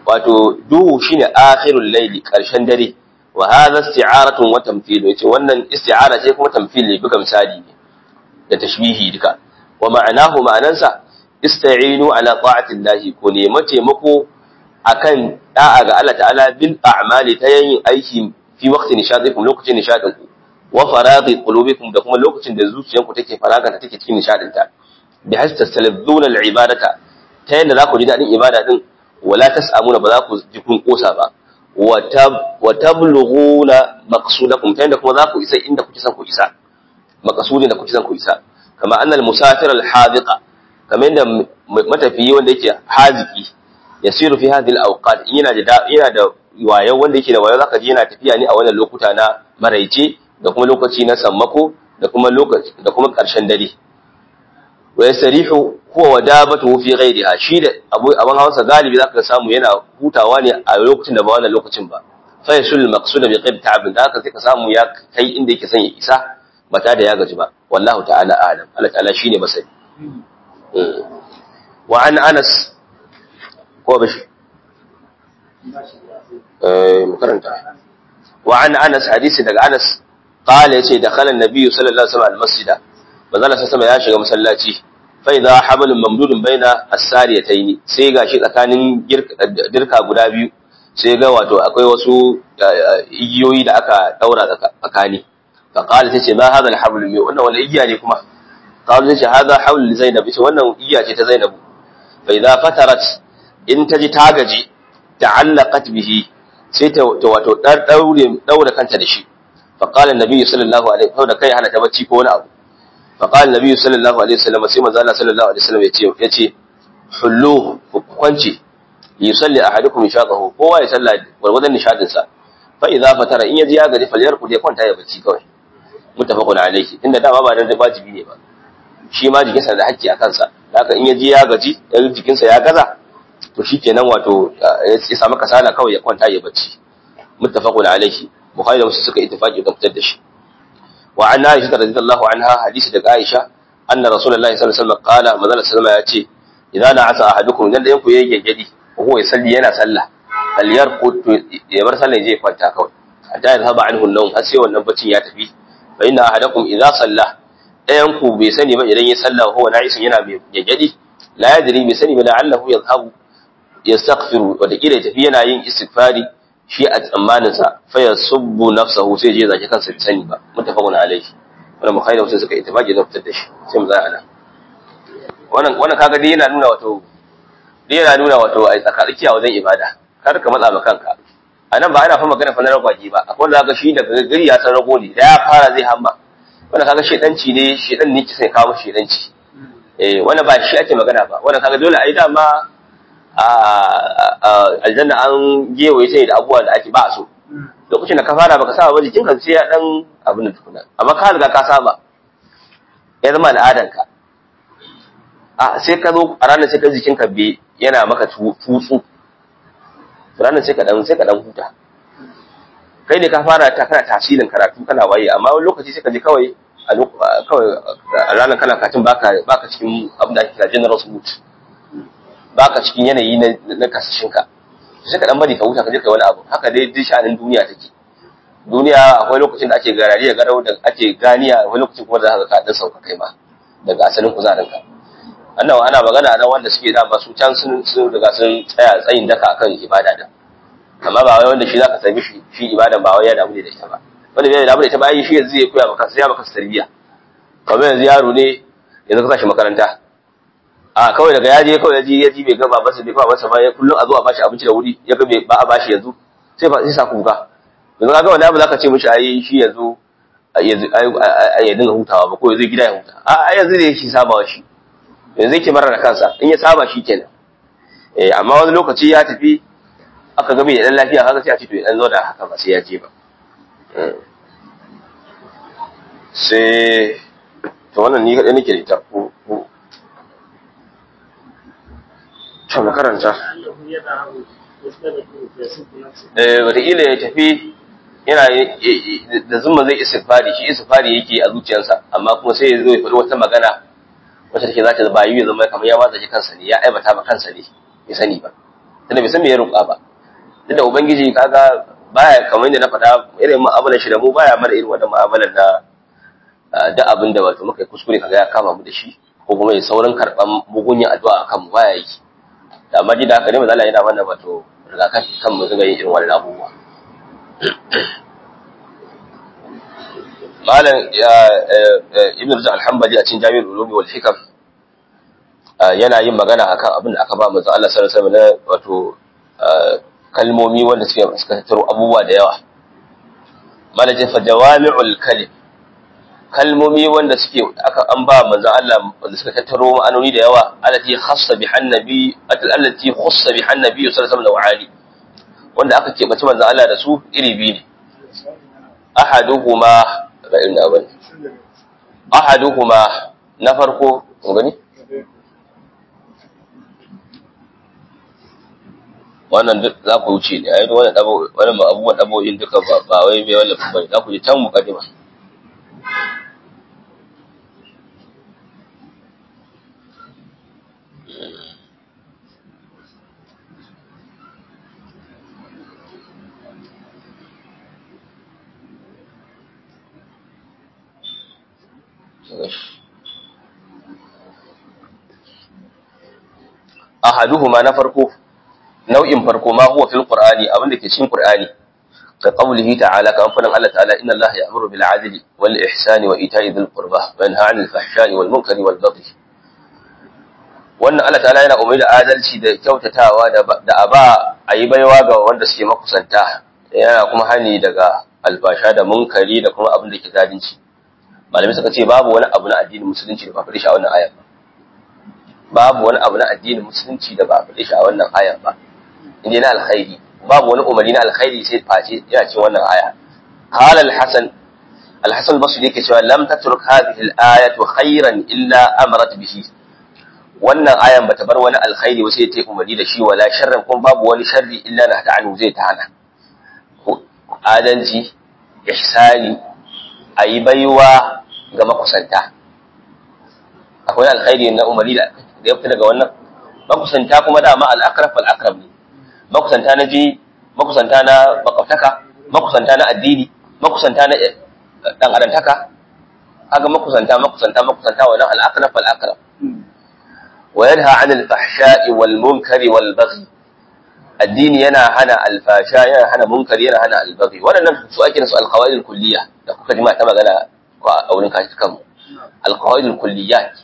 wato duhu shine akhirul layli karshen dare wa hadha isti'aratun wa tamthil yace wannan isti'ara ce kuma tamthil ne buga misali ne da tashbihi duka wa ma'anahu ma'anansa ista'inu ala ta'ati llahi ko nemi taimako akan da'a ga Allah ta'ala bil a'mali ta yin aiki fi waqti nishadikum lokacin nishadin ku wa faraghi qulubikum da kuma lokacin da zuciyanku take faraganta take cikin nishadin ta bi hasta taladzuna al ibadata ta yanda za ku ji dadin ibada din wala tas'amuna ba za ku ji kun kosa ba wa tablughuna maqsudakum ta yanda kuma za ku isa inda kuke son ku isa maqsudin da kuke son ku isa kama annal musafir al hadiqa kamar yadda matafiyi wanda yake haziki yasiru fi hadhihi al-awqat yana da yana da wayo wanda yake da wayo zaka ji yana tafiya ne a wannan lokuta na maraice da kuma lokaci na sammako da kuma lokaci da kuma karshen dare wa yasrihu huwa wadabatu fi ghayriha shi da abu aban hausa galibi zaka samu yana hutawa ne a lokacin da ba wannan lokacin ba fa yasul maqsuda bi qid ta'ab da haka sai ka samu ya kai inda yake son ya isa ba tare da ya gaji ba wallahu ta'ala a'lam Allah ta'ala shine masani wa an anas ko bashi eh makaranta wa an anas hadisi daga anas qala yace dakhala an-nabiy sallallahu alaihi wasallam al-masjida manzala sama ya shiga masallaci fa idha hablum mamdudun baina as-sariyatayn sai gashi tsakanin dirka guda biyu sai ga wato akwai wasu igiyoyi da aka daura tsakani fa qala tace ma hadha al-hablu wannan wani igiya ne kuma قالوا ليش هذا حول لزينب ايش wannan iya ce ta Zainab fa idza fatarat in taji tagaji ta'allaqat bihi sai ta wato dar daure daure kanta da shi fa qala annabi sallallahu alaihi wasallam da kai hana ta bacci ko wani abu fa qala annabi sallallahu alaihi wasallam sai manzo Allah sallallahu alaihi wasallam yace yace hullu kwanci yusalli ahadukum shaqahu kowa ya salla gurgudan nishadin sa fa idza fatara in yaji ya gaji falyarku ya kwanta ya bacci kawai muttafaqun alaihi inda dama ba dan wajibi ne ba shi ma jikinsa da hakki a kansa haka in ya ji ya gaji yan jikinsa ya gaza to shi kenan wato ya samu kasala kawai ya kwanta ya bacci muttafaqun alaihi bukhari da muslim suka ittifaqi ga fitar da shi wa an aisha radhiyallahu anha hadisi daga aisha anna rasulullahi sallallahu alaihi wasallam qala manzala sallama ya ce idan na asa ahadukum idan dayan ku yayi gaggadi ko ya salli yana sallah falyarqut ya bar sallah ya je kwanta kawai hatta ya zaba anhu an-nawm har sai wannan baccin ya tafi fa inna ahadakum idza salla ɗayan ku bai sani ba idan ya sallah huwa na'isun yana mai gaggadi la yadri bai sani ba la'allahu yadhhabu yastaghfiru wa da kila tafi yana yin istighfari shi a tsammanin sa fa yasubbu nafsahu sai je zaki kansa bai sani ba muttafaqun alayhi wannan bukhari da muslim suka ittifaqi da fitar da shi sai mu zaya nan wannan wannan kaga dai yana nuna wato dai yana nuna wato ai tsakatsakiya wajen ibada kar ka matsa ma kanka a nan ba ana fa magana fa na ragwaji ba akwai wanda zaka shi daga gari ya san rago ne da ya fara zai hamma wannan kaga shedanci ne shedan ne kisa kawo shedanci eh wannan ba shi ake magana ba wannan kaga dole ai dama a aljanna an gewaye sai da abubuwa da ake ba so lokacin da ka fara baka saba ba jikin ka sai ya dan abin da tukuna amma ka riga ka saba ya zama al'adan ka a sai ka zo a ranar sai ka jikin ka be yana maka tutsu ranar sai ka dan sai ka dan huta kai ne ka fara ta kana tasirin karatu kana waye amma wani lokaci sai ka je kawai a kawai a ranar kana katin baka baka cikin abin da ake kira general mood baka cikin yanayi na na kasashin ka sai ka dan bari ka huta ka je kai wani abu haka dai duk sha'anin duniya take duniya akwai lokacin da ake garari da garau da ake ganiya akwai lokacin kuma da zaka ka dan sauka kai ma daga asalin kuzarin ka annawa ana magana nan wanda suke da su can sun sun riga sun tsaya tsayin daka akan ibada da amma ba wai wanda shi zaka sami shi shi ibadan ba wai ya damu da ita ba wanda bai damu da ita ba yi shi yanzu zai koya maka sai ya maka tarbiyya kamar yanzu yaro ne yanzu ka sashi makaranta a kawai daga yaje kawai yaji yaji bai ga babansa bai fa masa ba kullum a zo a bashi abinci da wuri ya ga bai ba a bashi yanzu sai fa sai sa kuka yanzu kaga wani abu zaka ce mishi ai shi yanzu yanzu ya dinga hutawa ba ko yanzu gida ya huta a yanzu ne yake sabawa shi yanzu yake mara da kansa in ya saba shi kenan eh amma wani lokaci ya tafi aka ga bai dan lafiya haka sai a ce to dan zo da haka ba sai ya je ba sai to wannan ni kadai nake da ita ko ko to na karanta eh wataƙila ya tafi yana da zuma zai istighfari shi istighfari yake a zuciyarsa amma kuma sai ya zo ya faɗi wata magana wacce take za ta bayu ya zama kamar ya watsa kansa ne ya aibata ma kansa ne ya sani ba tunda bai san me ya roƙa ba duk da ubangiji kaga baya kamar yadda na faɗa irin mu'amalar shi da mu baya mana irin wannan mu'amalar na da abin da wato muka yi kuskure kaga ya kama mu da shi ko kuma ya saurin karɓan mugunyin addu'a akan mu baya yi da amma da haka ne manzo Allah yana mana wato rigakafi kan mu dinga yin irin wannan abubuwa malam ibn Rajab al-Hanbali a cikin Jami'ul Ulum wal Hikam yana yin magana akan abin da aka ba manzo Allah sallallahu alaihi wasallam na wato kalmomi wanda suke suka tattaro abubuwa da yawa malajin fa jawami'ul kalim kalmomi wanda suke aka an ba manzo Allah wanda suka tattaro ma'anoni da yawa allati khassa bi annabi allati khassa bi annabi sallallahu alaihi wasallam wanda aka kebace manzo Allah da su iri biyu ne ahaduhuma ra'in abin ahaduhuma na farko gani wannan duk za ku wuce ne a yi wannan dabo wannan abubuwan dabo'in duka ba wai mai wannan ba za ku ji can mukaddima ahaduhuma na farko nau'in farko ma huwa fil qur'ani abin da ke cikin qur'ani ka qawlihi ta'ala kan fadan Allah ta'ala inna Allah ya'muru bil 'adli wal ihsani wa ita'i dhil qurba wa yanha 'anil fahsha'i wal munkari wal baghi wannan Allah ta'ala yana umarni da adalci da kyautatawa da da aba ayi baiwa ga wanda suke makusanta yana kuma hani daga alfasha da munkari da kuma abin da ke zalunci malamai suka ce babu wani abu na addinin musulunci da ba fadi shi a wannan ayar babu wani abu na addinin musulunci da ba fadi shi a wannan ayar ba inda na alkhairi babu wani umarni na alkhairi sai face yana cikin wannan aya qala al-hasan al-hasan basri yake cewa lam tatruk hadhihi al-ayatu khairan illa amarat bihi wannan ayan bata bar wani alkhairi ba sai ta umarni da shi wala sharran kuma babu wani sharri illa na ta'anu zai ta hana adalci ihsani ayi baiwa ga makusanta akwai alkhairi na umarni da ya fita daga wannan makusanta kuma dama al-akraf al-akrab ne makusanta na ji makusanta na makwabtaka makusanta na addini makusanta na dan adantaka kaga makusanta makusanta makusanta wannan al-aqrab al-aqrab wa yanha 'anil fahsha'i wal munkari wal baghi addini yana hana alfasha yana hana munkari yana hana albaghi wannan su ake su al-qawaid al-kulliyya da kuka jima ta magana a wurin kashi kanmu al-qawaid al-kulliyat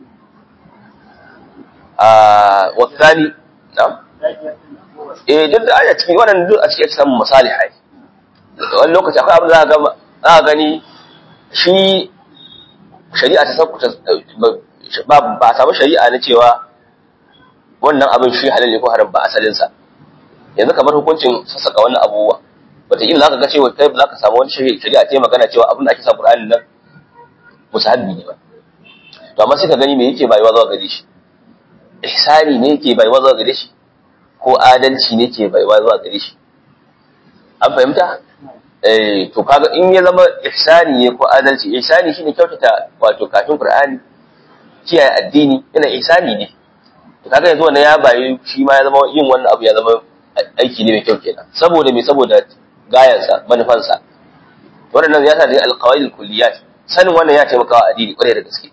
ah wa thani na'am eh duk da aya cikin wannan duk a cikin samun masalihai wani lokaci akwai abin za ga za a gani shi shari'a ta sauku ba ba samu shari'a na cewa wannan abin shi halal ne ko haram ba asalin sa yanzu kamar hukuncin sassaka wannan abubuwa wataƙila za ka ga cewa kai ba za ka samu wani shari'a ta magana cewa abin da ake sa Qur'ani nan musahabbi ne ba to amma sai ka gani me yake bayuwa zuwa gare shi ihsani ne yake bayuwa zuwa gare shi ko adalci ne ke baiwa zuwa gare shi an fahimta eh to kaga in ya zama ihsani ne ko adalci ihsani shine kyautata wato kafin qur'ani kiyaye addini yana ihsani ne to kaga yanzu wannan ya bayi shi ma ya zama yin wannan abu ya zama aiki ne mai kyau kenan saboda me saboda gayansa manufansa wannan ya sa da alqawaid alkulliyat sanin wannan ya taimaka wa addini kwarai da gaske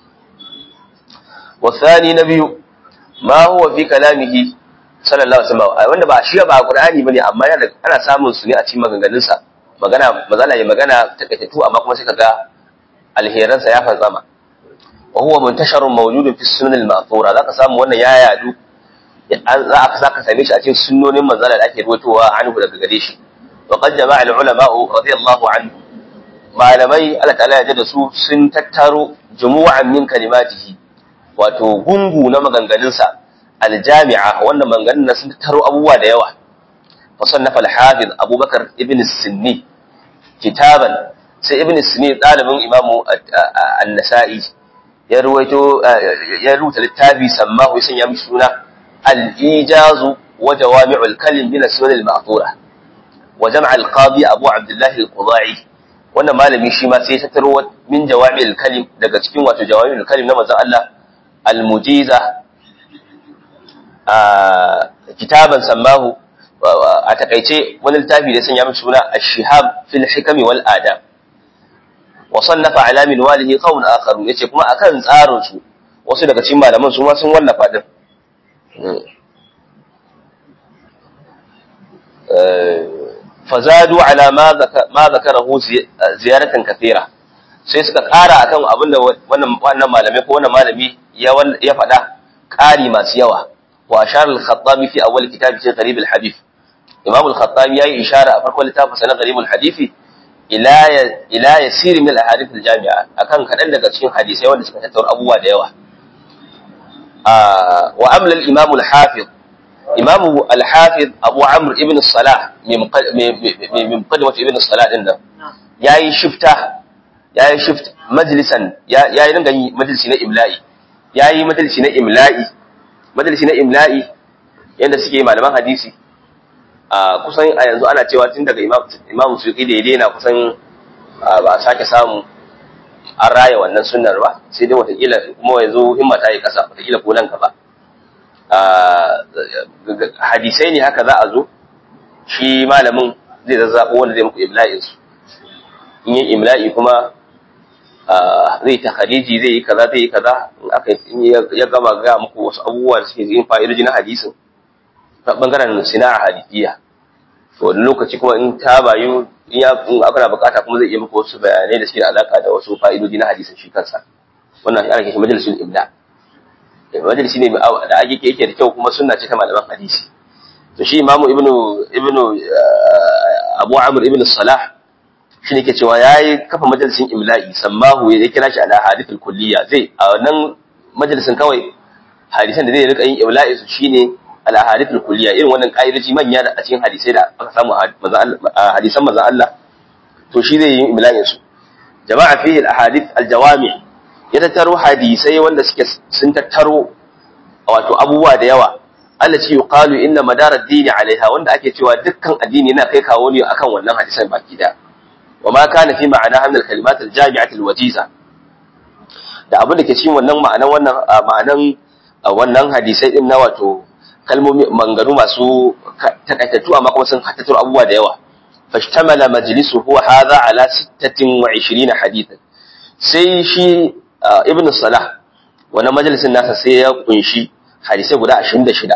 والثاني نبي ما هو في كلامه sallallahu alaihi wasallam wanda ba shi ba qur'ani bane amma yana ana samun su ne a cikin maganganun sa magana mazala ya magana takaitu amma kuma sai kaga alheran sa ya fantsama wa huwa muntasharun mawjudun fi sunan al-ma'thura zaka samu wannan ya yadu za ka zaka same shi a cikin sunnonin manzala da ake ruwatowa anhu daga gare shi wa qad jama'a al-ulama radiyallahu anhu malamai Allah ta'ala ya da su sun tattaro jumu'an min kalimatihi wato gungu na maganganunsa aljami'a wannan maganganun sun taro abubuwa da yawa fasannafa al-hafiz abubakar ibn sinni kitaban sai ibn sinni dalibin imamu an-nasa'i ya ruwaito ya rubuta littafi sammahu yasan ya mishi suna al-ijazu wa jawami'ul kalim min as-sunan al-ma'thura wa jam' al-qadi abu abdullah al-qudai wannan malami shi ma sai ya tattaro min jawami'ul kalim daga cikin wato jawami'ul kalim na manzon Allah al-mujiza kitaban sammahu a takaice wani littafi da sanya masa suna ash-shihab fil hikami wal adab wa sannafa ala min walihi qawm akharu yace kuma akan tsarin su wasu daga cikin malaman su ma sun wallafa din fazadu ala ma zakarahu ziyaratan kathira sai suka kara akan abinda wannan wannan malamai ko wannan malami ya ya faɗa ƙari masu yawa wa ashar al-khattabi fi awwal kitab fi gharib al-hadith imam al-khattabi yayi ishara a farkon littafin sa na gharib al-hadith ila ila yasir min al-ahadith al-jami'a akan kadan daga cikin hadisai wanda suka tattauna abubuwa da yawa wa amla al-imam al-hafiz imam al-hafiz abu amr ibn salah min muqaddimat ibn salah din nan yayi shifta yayi shift majlisan yayi dinga yi majalisi na imla'i yayi majalisi na imla'i majalisi na imla'i yanda suke malaman hadisi a kusan a yanzu ana cewa tun daga imam imam suqi da ya daina kusan ba a sake samu an raya wannan sunnar ba sai dai watakila kuma yanzu himma ta yi kasa watakila ko nan ba hadisai ne haka za a zo shi malamin zai zazzabo wanda zai muku imla'in su in yi imla'i kuma zai ta khadiji zai yi kaza zai yi kaza in aka ya gama ga muku wasu abubuwa da suke yin fa'idoji na hadisin ta bangaren sina'a hadisiya to wani lokaci kuma in ta bayu in ya in aka na bukata kuma zai iya muku wasu bayanai da suke da alaka da wasu fa'idoji na hadisin shi kansa wannan ana kishi majalisul ibda majalisi ne da ake yake da kyau kuma sunna ce ta malaman hadisi to shi imamu ibnu ibnu abu amr ibnu salah shi ne ke cewa ya yi kafa majalisin imla'i sammahu ya kira shi ala hadithul kulliya zai a wannan majalisin kawai hadisan da zai rika yin imla'i su shine ala hadithul kulliya irin wannan ka'idoji manya da a cikin hadisai da aka samu hadisan manzon Allah to shi zai yi imla'in su jama'a fihi al ahadith al jawami ya tattaro hadisai wanda suke sun tattaro wato abubuwa da yawa allati yuqalu inna madara ad-dini alaiha wanda ake cewa dukkan addini yana kai kawo ne akan wannan hadisan baki daya وما كان في معناها من الكلمات الجامعة الوجيزة da abin da ke cikin wannan ma'anan wannan ma'anan wannan hadisai din na wato kalmomi manganu masu takaitattu amma kuma sun hattatar abubuwa da yawa fashtamala majlisu huwa hadha ala 26 hadithan sai shi ibn salah wannan majalisin nasa sai ya kunshi hadisai guda 26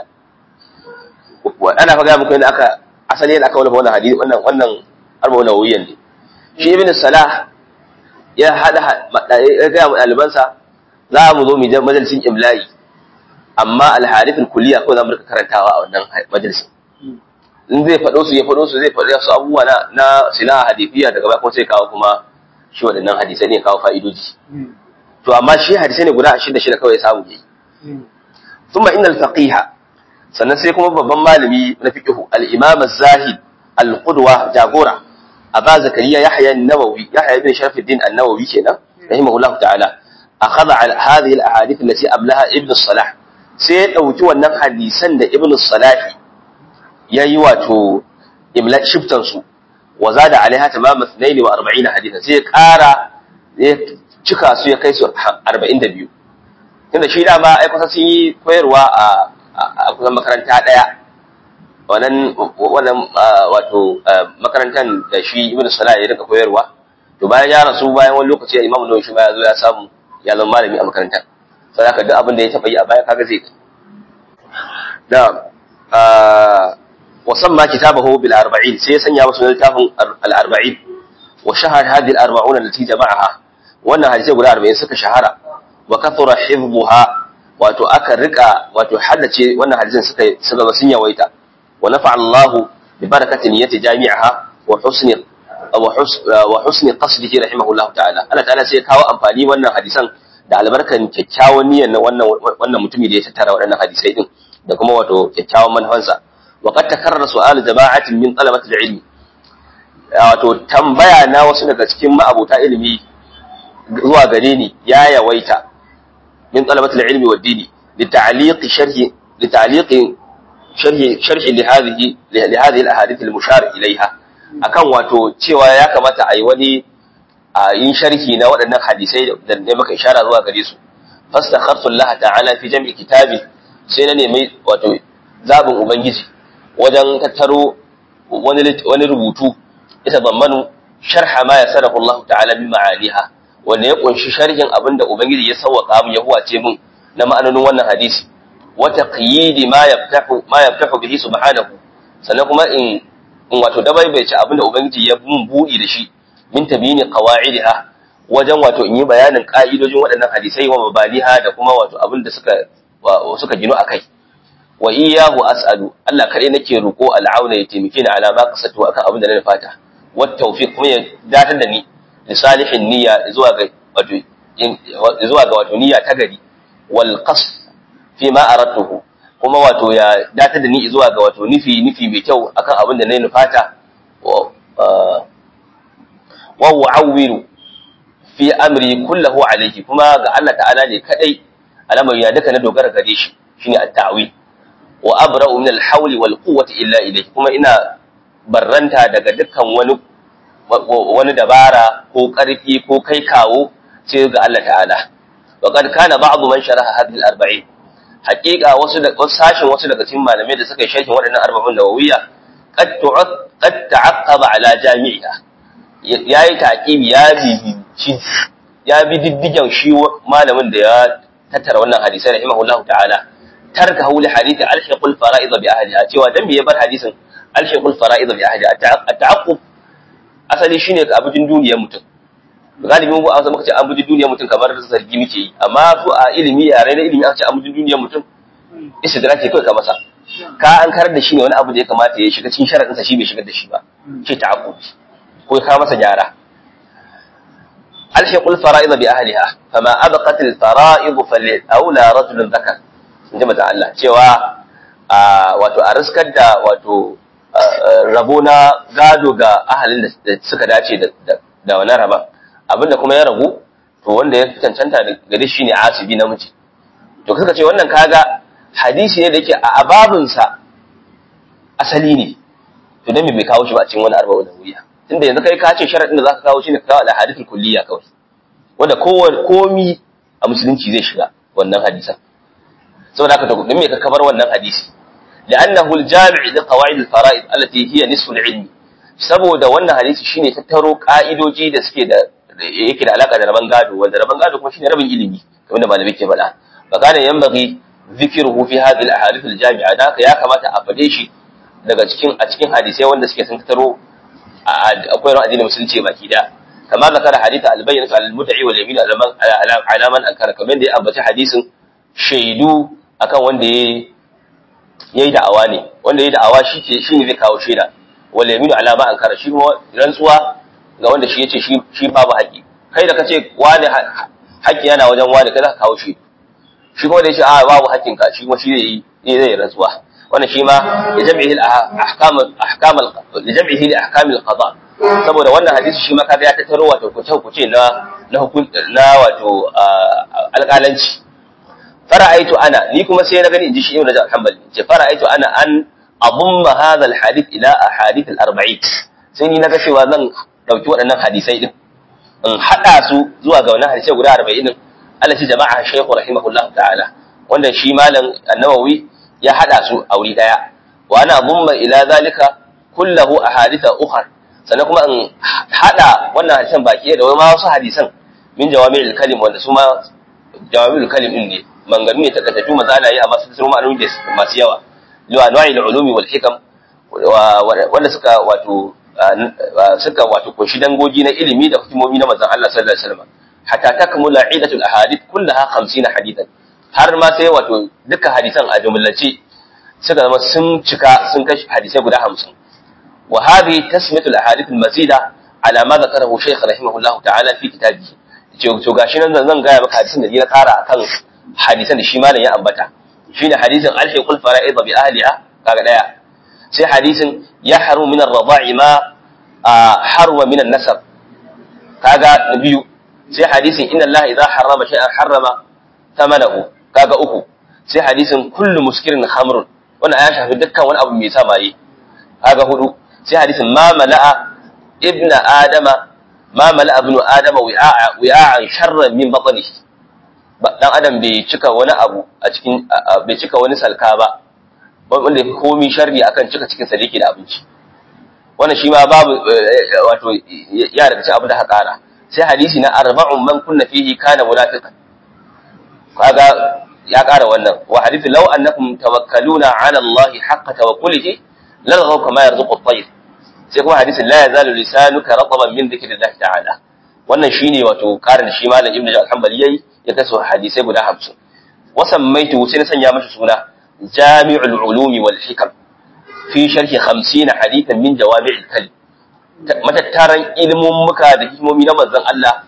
ana faga muku yadda aka asali yadda aka wallafa wannan hadisi wannan wannan arba'un nawawiyyan ne shi ibn salah ya hada ya ga ɗalibansa za mu zo mu je majalisin imla'i amma al-harith al-kulliya ko za mu rika karantawa a wannan majalisin in zai faɗo su ya faɗo su zai faɗo su abubuwa na na sina hadisiya daga baya kuma sai kawo kuma shi waɗannan hadisai ne kawo fa'idoji to amma shi hadisai ne guda 26 kawai ya samu yayi thumma innal faqiha sannan sai kuma babban malami na fiqhu al-imam az-zahid al-qudwa jagora أبا زكريا يحيى النووي يحيى بن شرف الدين النووي كنا رحمه الله تعالى أخذ على هذه الأحاديث التي أبلها ابن الصلاح سيد أو تو النم حديثا ابن الصلاح ييواتو إملاء شبتنسو وزاد عليها تمام 42 حديثا سيد كارا cika su ya kai su 42 tunda shi dama ai kusa sun yi koyarwa a kusan makaranta daya wannan wannan wato makarantar da shi ibn salah ya rika koyarwa to bayan ya rasu bayan wani lokaci imamu nawawi shi ma ya zo ya samu ya zama malami a makarantar sai haka duk abin da ya taba yi a baya kaga zai da wa samma kitabahu bil 40 sai ya sanya masa littafin al 40 wa shahar hadhihi al 40 allati jama'aha wannan hadisi guda 40 suka shahara wa kathura hifdhuha wato aka rika wato haddace wannan hadisin suka suka sun yawaita ونفع الله ببركة نية جامعها وحسن وحسن قصده رحمه الله تعالى Allah ta'ala sai kawo amfani wannan hadisan da albarkan kyakkyawan niyyar na wannan wannan mutumi da ya tattara waɗannan hadisai din da kuma wato kyakkyawan manufansa wa qad takarrara su'al jama'atin min talabati al-ilm wato tambaya na wasu daga cikin ma'abota ilimi zuwa gare ni ya yawaita min talabati al-ilmi wa dini li ta'liqi sharhi li ta'liqi شرح شرح لهذه لهذه الاحاديث المشار اليها akan wato cewa ya kamata a yi wani a yin sharhi na waɗannan hadisai da ne maka ishara zuwa gare su fastakhartu Allah ta'ala fi jam'i kitabi sai na nemi wato zabin ubangiji wajen tattaro wani wani rubutu ita zammanu sharha ma yasarahu Allah ta'ala min ma'aniha wanda ya kunshi sharhin abinda ubangiji ya sawwaka mu ya huwace mun na ma'anonin wannan hadisi wa taqyidi ma yaftahu ma yaftahu bihi subhanahu sannan kuma in in wato dabaibace abinda ubangiji ya mun budi da shi min tabini qawaidiha wajen wato in yi bayanin ka'idojin waɗannan hadisai wa mabaliha da kuma wato abinda suka suka gino akai wa iyyahu as'alu Allah kadai nake roko al'auna ya taimake ni ala ma kasatu akan abinda na fata wa tawfiq kuma ya datar da ni li salihin niyya zuwa ga wato zuwa ga wato niyya ta gari wal qasd fi ma aradtuhu kuma wato ya datar da ni zuwa ga wato nufi nufi mai kyau akan abin da na nufata wa wa'awiru fi amri kullahu alayhi kuma ga Allah ta'ala ne kadai alamar ya duka na dogara gare shi shine at-ta'wil wa abra'u min al-hawli wal quwwati illa ilayhi kuma ina barranta daga dukkan wani wani dabara ko karfi ko kai kawo sai ga Allah ta'ala wa qad kana ba'd man sharaha hadhihi al-arba'in haƙiƙa wasu da wasu sashin wasu daga cikin malamai da suka yi sharhin waɗannan arba'un nawawiyya qad qad ta'aqqaba ala jami'iha yayi taqibi ya bibici ya bi diddigen shi malamin da ya tattara wannan hadisai rahimahullahu ta'ala tarka hawli hadisi alhiqul fara'id bi ahliha cewa dan me ya bar hadisin alhiqul fara'id bi ahliha at-ta'aqqub asali shine ka abudin duniyar mutum galibin mu an muka ce an budi duniyar mutum kamar zargi muke yi amma su a ilimi yare na ilimi aka ce an budi duniyar mutum istidraki kai ka masa ka an karar da shi ne wani abu da ya kamata ya shiga cikin sharadin sa shi bai shigar da shi ba ce ta'aqqub ko ka masa gyara alhiqul fara'id bi ahliha fama abqat al fara'id fal aula rajulun dhakar inji mata Allah cewa wato a riskar da wato rabo na gado ga ahalin da suka dace da wani raba abinda kuma ya ragu to wanda ya cancanta gare shi ne asibi namiji to suka ce wannan kaga hadisi ne da yake a ababinsa asali ne to dan me bai kawo shi ba cikin wani arba'u da wuya tunda yanzu kai ka ce sharadin da zaka kawo shi ne ka kawo al-hadithul kulliya kawai wanda komi a musulunci zai shiga wannan hadisan saboda haka dan me ka kabar wannan hadisi لأنه الجامع لقواعد الفرائض التي هي نصف العلم saboda wannan hadisi shine tattaro ka'idoji da suke da yake da alaka da raban gado wanda raban gado kuma shine rabin ilimi kamar da malamai ke faɗa fakana yanbaghi dhikruhu fi hadhihi al-ahadith al-jami'a da haka ya kamata a fade shi daga cikin a cikin hadisai wanda suke sun tattaro akwai ran addinin musulunci baki da kama zakara hadith al-bayyin al-mud'i wal yamin ala man ankara kamar da ya ambaci hadisin shaidu akan wanda ya yayi da'awa ne wanda yayi da'awa shi ke shi ne zai kawo shaida wal yaminu ala ma ankara shi kuma rantsuwa ga wanda shi yace shi shi babu haƙi kai da kace wani haƙi yana wajen wani kai za ka kawo shi shi kuma da yace a babu haƙin ka shi kuma shi zai yi zai rantsuwa wannan shi ma ya jam'ihi al-ahkam ahkam al-jam'ihi li ahkam al-qada saboda wannan hadisi shi ma kaga ya tattaro wato kuce kuce na na hukun na wato alƙalanci fara'aitu ana ni kuma sai na gani inji shi ibnu rajab al-hanbali ce fara'aitu ana an abumma hadha al-hadith ila ahadith al-arba'in sai ni naga cewa zan dauki waɗannan hadisai din in hada su zuwa ga wannan hadisai guda 40 din Allah shi jama'a shaykhu rahimahullah ta'ala wanda shi malam an-nawawi ya hada su a wuri daya wa ana abumma ila zalika kullahu ahaditha ukhra sannan kuma in hada wannan hadisan baki da ma wasu hadisan min jawami'il kalim wanda su ma jawami'ul kalim din ne manganu ne takaitattu maza ana yi amma sun zama ma'anoni masu yawa liwa nau'il ulumi wal hikam wanda suka wato suka wato kunshi dangogi na ilimi da hukumomi na manzon Allah sallallahu alaihi wasallam hatta takmula idatul ahadith kullaha 50 hadithan har ma sai wato duka hadisan a jumlace suka zama sun cika sun kashi hadisai guda 50 wa hadhihi tasmiyatul ahadith al mazida ala ma zakarahu shaykh rahimahullah ta'ala fi kitabihi to gashi nan zan gaya maka hadisin da ni na kara akan hadisan da shi malam ya ambata shine hadisin alhiqul fara'id bi ahliha kaga daya sai hadisin yahru min ar-rada'i ma harwa min an-nasab kaga na biyu sai hadisin inna Allah idza harrama shay'an harrama thamanahu kaga uku sai hadisin kullu muskirin khamrun wannan ya shafi dukkan wani abu mai sa maye kaga hudu sai hadisin ma mala'a ibna adama ma mala'a ibnu adama wi'a wi'a'an sharran min batnihi dan adam bai cika wani abu a cikin bai cika wani salka ba wanda yafi komi sharri akan cika cikin sa da yake da abinci wannan shi ma babu wato ya daga cikin abu da haka ƙara sai hadisi na arba'un man kunna fihi kana munafiqan kaga ya ƙara wannan wa hadithu law annakum tawakkaluna ala Allah haqqa tawakkulihi lalghaw kama yarzuqu at-tayr sai kuma hadisin la yazalu lisanuka rataban min dhikrillah ta'ala wannan shine wato ƙarin shi malam ibnu al-hanbali yayi ya kaso hadisai guda 50 wasan maitu sai na sanya mashi suna jami'ul ulumi wal hikam fi sharhi 50 hadithan min jawami'il kalim matattaran ilmin muka da hikimomi na manzon Allah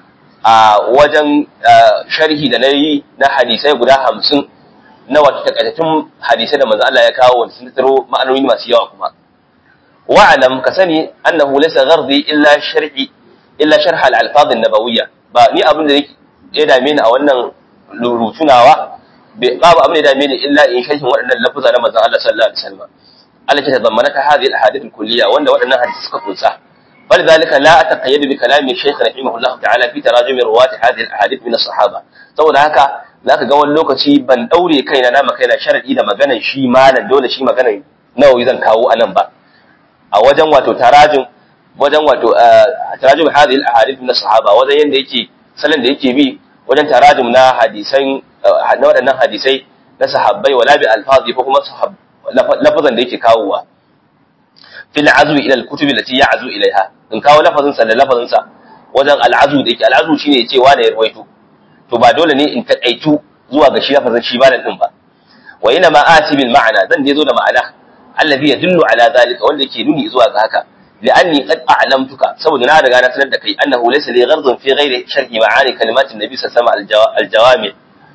a wajen sharhi da nayi na hadisai guda 50 na wata takaitattun hadisai da manzon Allah ya kawo wanda sun taro ma'anoni masu yawa kuma wa'alam ka sani annahu laysa ghardi illa sharhi illa sharh al-alfaz an-nabawiyya ba ni abin da ya dame ni a wannan rutunawa babu abin da ya dame ni illa in sharhin waɗannan lafuza na manzon Allah sallallahu alaihi wasallam التي تضمنتها هذه الاحاديث الكليه وان waɗannan hadisi suka kunsa فلذلك لا اتقيد بكلام الشيخ رحمه الله تعالى في تراجم رواه هذه الاحاديث من الصحابه saboda haka zaka ga wani lokaci ban daure kaina na makaina sharadi da maganan shi malam dole shi maganan nawawi zan kawo anan ba a wajen wato tarajum wajen wato tarajum hadhihi al-ahadith min as-sahaba wajen yanda yake salon da yake bi wajen tarajum na hadisan na waɗannan hadisai na sahabbai wala bi alfazi ko kuma lafazan da yake kawowa fil azwi ila al-kutubi allati ya'zu ilaiha in kawo lafazin sa da lafazin sa wajen al-azu da yake al-azu shine yace wa da ya ruwaito to ba dole ne in takaitu zuwa ga shi lafazin shi ba din ba wa ina ma ati bil ma'ana zan je zo da ma'ana alladhi yadullu ala zalika wanda yake nuni zuwa ga haka لأني قد أعلمتك سبب نادى أنا سندك أنه ليس لي غرض في غير شرح معاني كلمات النبي صلى الله عليه وسلم الجوامع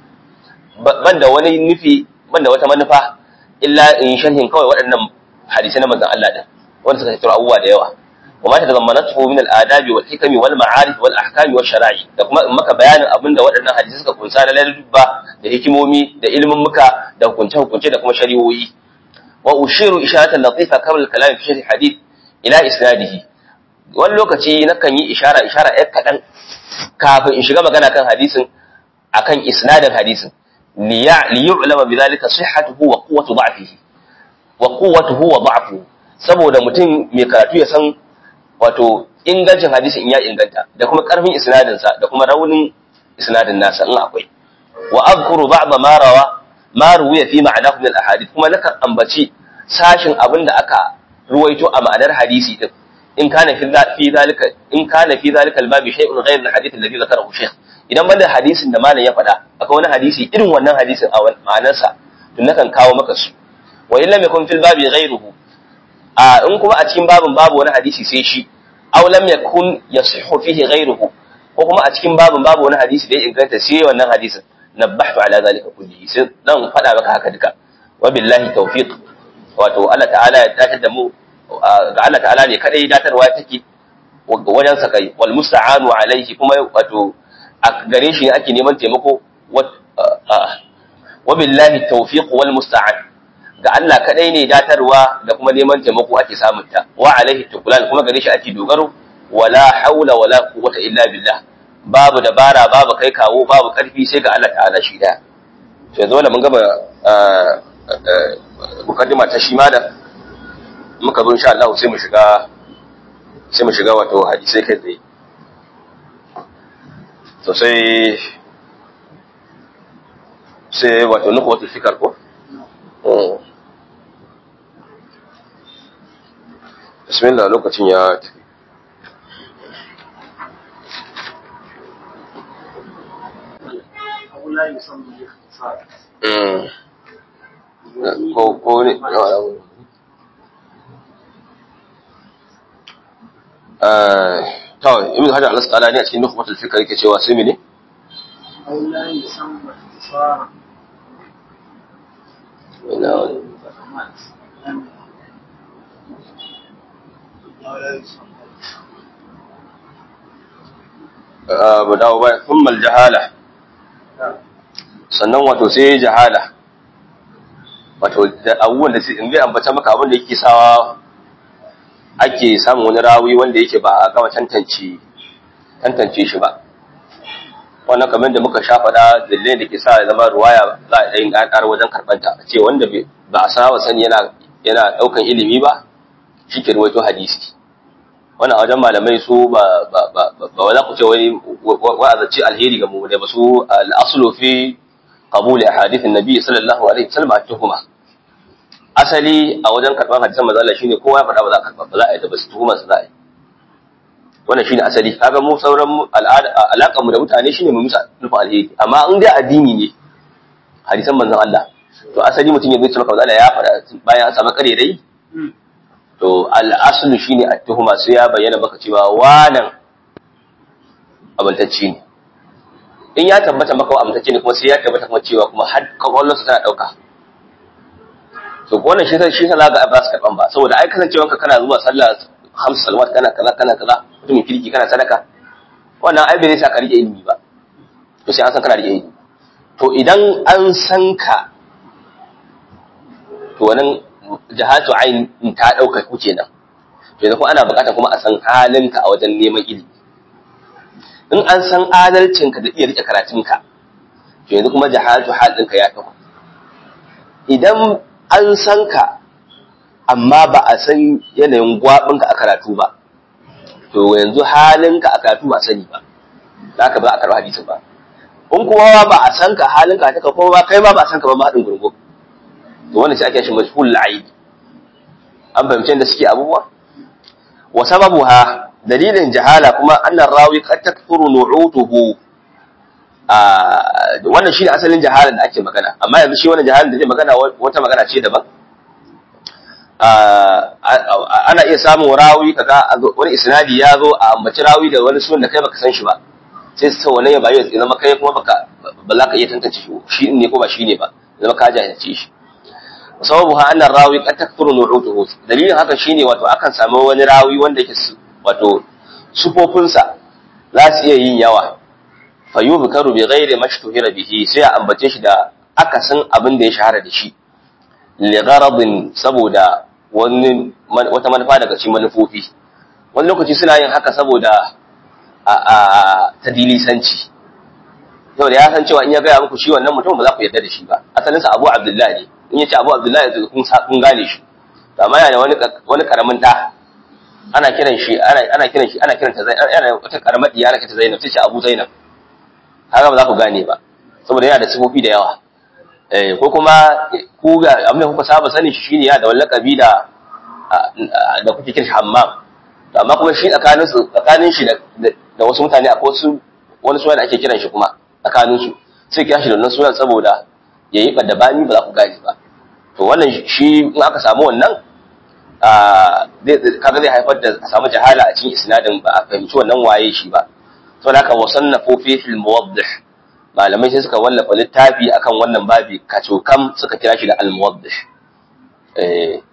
banda wani nufi banda wata manufa illa in sharhin kawai waɗannan hadisai na manzon Allah din wanda suka tattara abubuwa da yawa wa ma tazammanatu min al-adabi wal hikami wal ma'arif wal ahkami wash shara'i da kuma in maka bayanin abinda waɗannan hadisai suka kunsa na ladabba da hikimomi da ilimin muka da hukunce hukunce da kuma shari'o'i wa ushiru isharatan latifa qabla al-kalam fi sharh hadith ila isnadihi wani lokaci nakan yi ishara ishara ɗaya kaɗan kafin in shiga magana kan hadisin akan isnadin hadisin li yu'lama bi dhalika sihhatuhu wa quwwatu da'fihi wa quwwatuhu wa da'fuhu saboda mutum mai karatu ya san wato ingancin hadisin in ya inganta da kuma karfin isnadin sa da kuma raunin isnadin nasa in akwai wa azkuru ba'da ma rawa ma ruwiya fi ma'anahu min al-ahadith kuma nakan ambaci sashin abinda aka ruwaito a ma'anar hadisi din in kana fi zalika in kana fi zalika al-babi shay'un ghayr al-hadith alladhi zakarahu shaykh idan banda hadisin da malam ya faɗa akwai wani hadisi irin wannan hadisin a ma'anar sa to nakan kawo maka su wa illa yakun fil babi ghayruhu a in kuma a cikin babin babu wani hadisi sai shi aw lam yakun yasihhu fihi ghayruhu ko kuma a cikin babin babu wani hadisi da ya inganta sai wannan hadisin nabbahtu ala zalika kullihi sai dan faɗa maka haka duka wa billahi tawfiq wato Allah ta'ala ya dace da mu ga Allah ta'ala ne kadai datarwa take wajen sa kai wal musta'anu alaihi kuma wato a gare shi ne ake neman taimako wa billahi tawfiq wal musta'an ga Allah kadai ne datarwa da kuma neman taimako ake samun ta wa alaihi tukulan kuma gare shi ake dogaro wala haula wala quwwata illa billah babu dabara babu kai kawo babu karfi sai ga Allah ta'ala shi da sai zo mun gaba mukaddima ta shi malam muka zo insha Allah sai mu shiga sai mu shiga wato hadisai kai tsaye to sai sai wato nuku wata fikar ko bismillah lokacin ya tafi ko ko ne kawai ibn hajar al-asqalani a cikin nukhbatul fikr yake cewa sai mene mu dawo baya thumma jahala sannan wato sai jahala wato abubuwan da in zai ambata maka abin da yake sawa ake samun wani rawi wanda yake ba a gama tantance tantance shi ba wannan kamar da muka sha faɗa dalilin da ke sa ya zama ruwaya za a yi ƙarƙar wajen karɓanta a ce wanda ba a saba sani yana yana ɗaukan ilimi ba shi ke ruwaito hadisi wannan a wajen malamai su ba ba ba ba za ku ce wai wa'azance alheri ga mu da ba su al'aslu fi qabul ahadith an-nabi sallallahu alaihi wasallam at-tuhuma asali a wajen karɓar hadisan manzo Allah shine kowa ya faɗa ba za a karɓa ba za a yi da ba su tuhuma su za a yi wannan shine asali kaga mu sauran alaƙar mu da mutane shine mu musa nufin alheri amma in dai addini ne hadisan manzon Allah to asali mutum ya zai maka Allah ya faɗa bayan an samu kare dai to al-aslu shine at-tuhuma sai ya bayyana maka cewa wannan abantacce ne in ya tabbata maka abantacce ne kuma sai ya tabbata kuma cewa kuma har kwakwalwarsa tana ɗauka to wannan shi shi sa ga ba su karɓan ba saboda ai kasancewanka kana zuwa sallah hamsu salawat kana kaza kana kaza mutumin kirki kana sadaka wannan ai bai sa ka rike ilimi ba to sai an san kana rike ilimi to idan an san ka to wannan jahatu ain ta dauka ku kenan to yanzu kuma ana bukatar kuma a san halinka a wajen neman ilimi in an san adalcinka da iya rike karatunka to yanzu kuma jahatu hal ɗinka ya taho idan an san ka amma ba a san yanayin gwabinka a karatu ba to yanzu halinka a karatu ba sani ba za ka ba a karɓi hadisin ba in kuma ba a san ka halinka ta kuma ba kai ma ba a san ka ba haɗin gurgu to wannan sai ake shi mashhul la'ib an fahimci da suke abubuwa wa sababuha dalilin jahala kuma annar rawi qad takthuru nu'utuhu a wannan shi ne asalin jahalan da ake magana amma yanzu shi wannan jahalan da ake magana wata magana ce daban ana iya samun rawi kaga wani isnadi ya zo a ambaci rawi da wani sunan da kai baka san shi ba sai su wannan ya bayu ya zama kai kuma baka ba za ka iya tantance shi shi ne ko ba shi ne ba zama ka jahilce shi sababu ha annar rawi qad takthuru nu'utuhu dalilin haka shine wato akan samu wani rawi wanda yake wato sufofinsa za su iya yin yawa fayubkaru bi ghairi mashtuhira bihi sai a ambace shi da akasin abin da ya shahara da shi li gharadin saboda wani wata manufa daga cikin manufofi wani lokaci suna yin haka saboda a a tadilisanci saboda ya san cewa in ya gaya muku shi wannan mutum ba za ku yarda da shi ba asalinsa Abu Abdullahi ne in ya ce Abu Abdullahi kun kun gane shi amma yana wani wani karamin da ana kiran shi ana ana kiran shi ana kiranta Zainab ana wata karamar diya ana kiranta Zainab sai ce Abu Zainab haka ba za ku gane ba saboda yana da sifofi da yawa eh ko kuma ku ga abin da kuka saba sanin shi shine ya da wallakabi da da kuke kiran shi Hammam to amma kuma shi tsakanin su tsakanin shi da da wasu mutane akwai wasu wani suna da ake kiran shi kuma tsakanin su sai kira shi da wannan sunan saboda yayi bani ba za ku gane ba to wannan shi in aka samu wannan kaga zai haifar da samu jahala a cikin isnadin ba a fahimci wannan waye shi ba saboda haka wasannafu fi fil muwaddih malamai sai suka wallafa littafi akan wannan babi kacokam suka kira shi da al muwaddih eh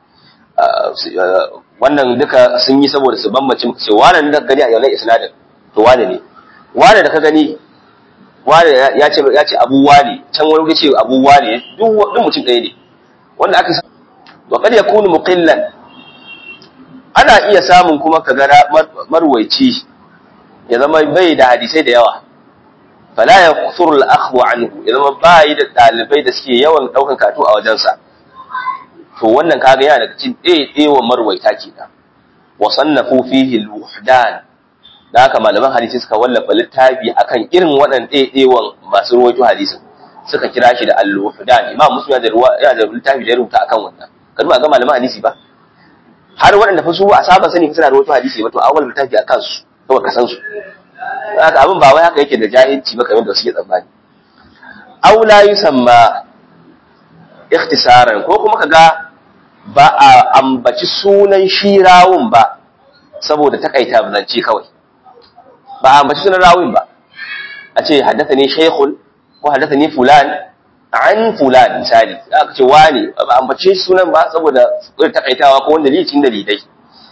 wannan duka sun yi saboda su bambance muka ce wannan da gani a yau isnadin to wane ne wane da ka gani wane ya ce ya ce abu wane can wani ya ce abu wane duk duk mutum ɗaya ne wanda aka wa kad yakunu muqillan ana iya samun kuma kaga marwaici ya zama bai da hadisai da yawa fala ya kusur al-akhdhu anhu ya zama bai da dalibai da suke yawan daukan katu a wajensa to wannan kaga yana daga cikin ɗaiɗewa marwaita kenan wa sannafu fihi al-wuhdan da haka malaman hadisi suka wallafa littafi akan irin waɗannan ɗaiɗewan masu ruwaito hadisin suka kira shi da al-wuhdan imam muslim ya da ruwa ya da littafi da ya rubuta akan wannan kan ba ga malaman hadisi ba har waɗanda fa su a saba sani suna ruwaito hadisi ba to awal littafi akan su kawai ka san su haka abin ba wai haka yake da jahilci ba kamar da suke tsammani aw la yusamma ikhtisaran ko kuma kaga ba a ambaci sunan shi rawun ba saboda takaita zance kawai ba a ambaci sunan rawun ba a ce haddathani shaykhun ko haddathani fulan an fulan misali aka ce wani ba a ambaci sunan ba saboda takaitawa ko wanda dalilin dalilai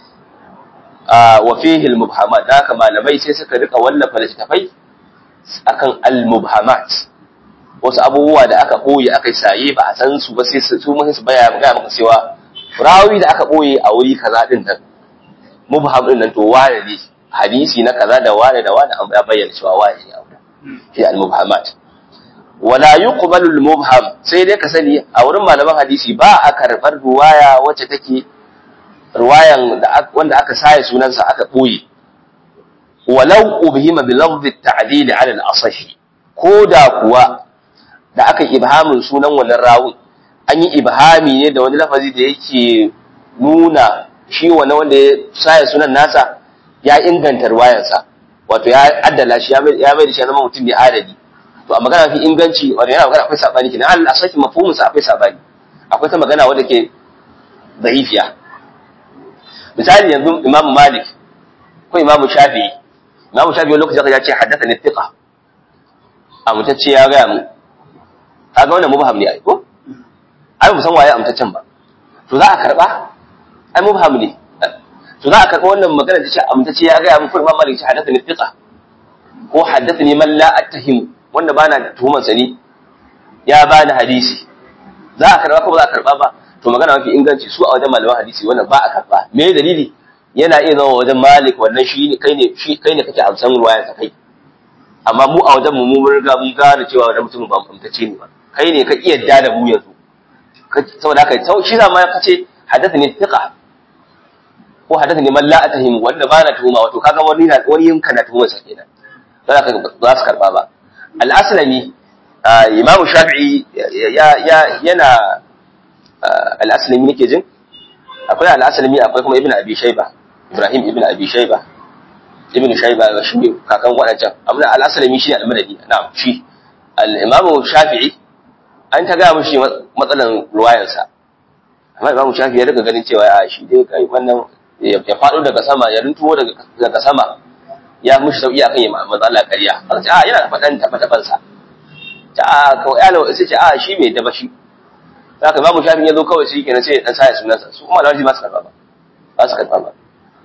wa fihi al-mubhamat da haka malamai sai suka rika wallafa littafai akan al-mubhamat wasu abubuwa da aka boye aka saye ba a san su ba sai su mun su baya ga maka cewa rawi da aka boye a wuri kaza din nan mubham din nan to wane ne hadisi na kaza da wane da wane an ya bayyana cewa wane ne aure fi al-mubhamat wala yuqbalu al-mubham sai dai ka sani a wurin malaman hadisi ba a karbar ruwaya wacce take ruwayan da wanda aka saye sunansa aka boye walau ubhima bi lafzi at-ta'dil 'ala al-asah ko da kuwa da aka ibhamin sunan wannan rawun an yi ibhami ne da wani lafazi da yake nuna shi wani wanda ya saye sunan nasa ya inganta ruwayansa wato ya addala shi ya mai da shi zama mutum ne adadi to a magana fi inganci wanda yana magana akwai sabani kenan Allah saki mafhumin sa akwai sabani akwai ta magana wanda ke da'ifiya misali yanzu Imam Malik ko Imam Shafi'i Imam Shafi'i wani lokaci ya ce haddathani thiqa amtacce ya ga mu kaga wannan mubham ne ai ko ai mu san waye amtaccen ba to za a karba ai mubham ne to za a karba wannan magana da ce amtacce ya ga mu ko Imam Malik ya haddathani thiqa ko haddathani man la attahim wanda bana tuhumar sa ne ya bani hadisi za a karba ko ba za a karba ba to magana mafi inganci su a wajen malaman hadisi wannan ba a karba me dalili yana iya zama wajen Malik wannan shi ne kai ne shi kai ne kake amsan ruwaya ta kai amma mu a wajen mu mun riga mun gane cewa wannan mutum ba amtace ne ba kai ne ka iya da mu yanzu saboda haka shi za ma kace hadathani thiqa ko hadathani man la atahim wanda ba na tuhuma wato kaga wani na wani yinka na tuhuma sa kenan za ka za su karba ba al-aslami imamu shafi'i ya ya yana al-aslami nake jin akwai al-aslami akwai kuma ibnu abi shayba ibrahim ibnu abi shayba ibnu shayba shi ne kakan wadancan amma al-aslami shi al-madani na'am shi al-imamu shafi'i an ta ga mishi matsalan ruwayarsa amma imamu shafi'i ya daga ganin cewa a shi dai kai wannan ya faɗo daga sama ya rintuwo daga sama ya mushi sauki akan yi matsala ƙarya aka ce a yana da faɗan taɓa taɓansa ta a kawai yalo sai ce a shi bai daba shi za ka imamu shafi'i ya zo kawai shi kenan sai ya ɗan sa ya sunansa su kuma lawarji ba su karɓa ba ba su karɓa ba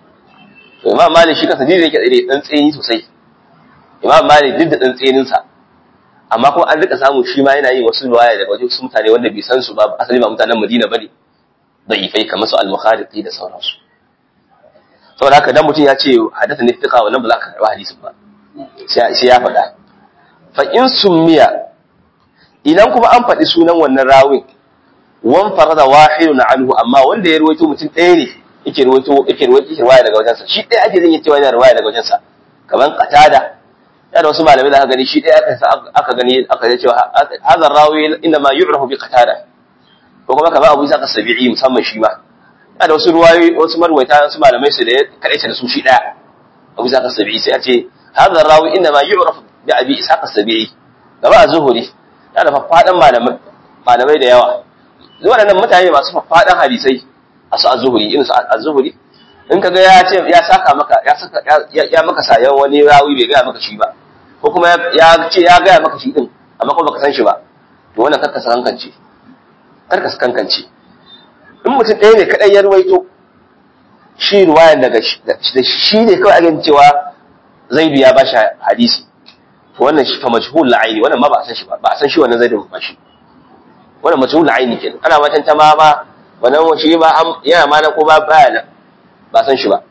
to imam malik shi kansa jiri yake tsaye ɗan tsayi sosai imam malik duk da ɗan tsayininsa amma kuma an rika samu shi ma yana yin wasu ruwaya daga wajen su mutane wanda bai san su ba asali ba mutanen madina bane da'ifai kamar su al-mukhariqi da sauransu saboda haka dan mutum ya ce hadatha ne fiqa wannan ba za ka karba hadisin ba sai ya faɗa fa in summiya idan kuma an faɗi sunan wannan rawin wan farada wahidun anhu amma wanda ya ruwaito mutum ɗaya ne yake ruwaito yake ruwaito riwaya daga wajensa shi ɗaya ake zan yi cewa yana riwaya daga wajensa kamar qatada ya da wasu malamai da aka gani shi ɗaya aka aka gani aka ce cewa hadha rawi inna ma yu'rafu bi qatada ko kuma kamar Abu Isa as-Sabi'i musamman shi ma ya da wasu ruwayoyi wasu marwaita wasu malamai su da kadaice da su shi ɗaya Abu Isa as-Sabi'i sai a ce hadha rawi inna ma yu'rafu bi Abi Isa as-Sabi'i gaba a zuhuri ya da faffadan malamai malamai da yawa waɗannan mutane masu faffadan hadisai a su az-zuhri irin su az-zuhri in kaga ya ce ya saka maka ya saka ya maka sayan wani rawi bai ga maka shi ba ko kuma ya ce ya ga maka shi din amma kuma baka san shi ba to wannan karka kankance karka kankance in mutum ɗaya ne kadai ya ruwaito shi ruwayan daga shi ne kawai ake cewa zaidu ya bashi hadisi to wannan shi fa majhul la'aini wannan ma ba a san shi ba ba a san shi wannan zaidu ba shi wannan majhul la'aini kenan ana matan ta ma ba wannan shi ba yana ma na ko ba baya nan ba san shi ba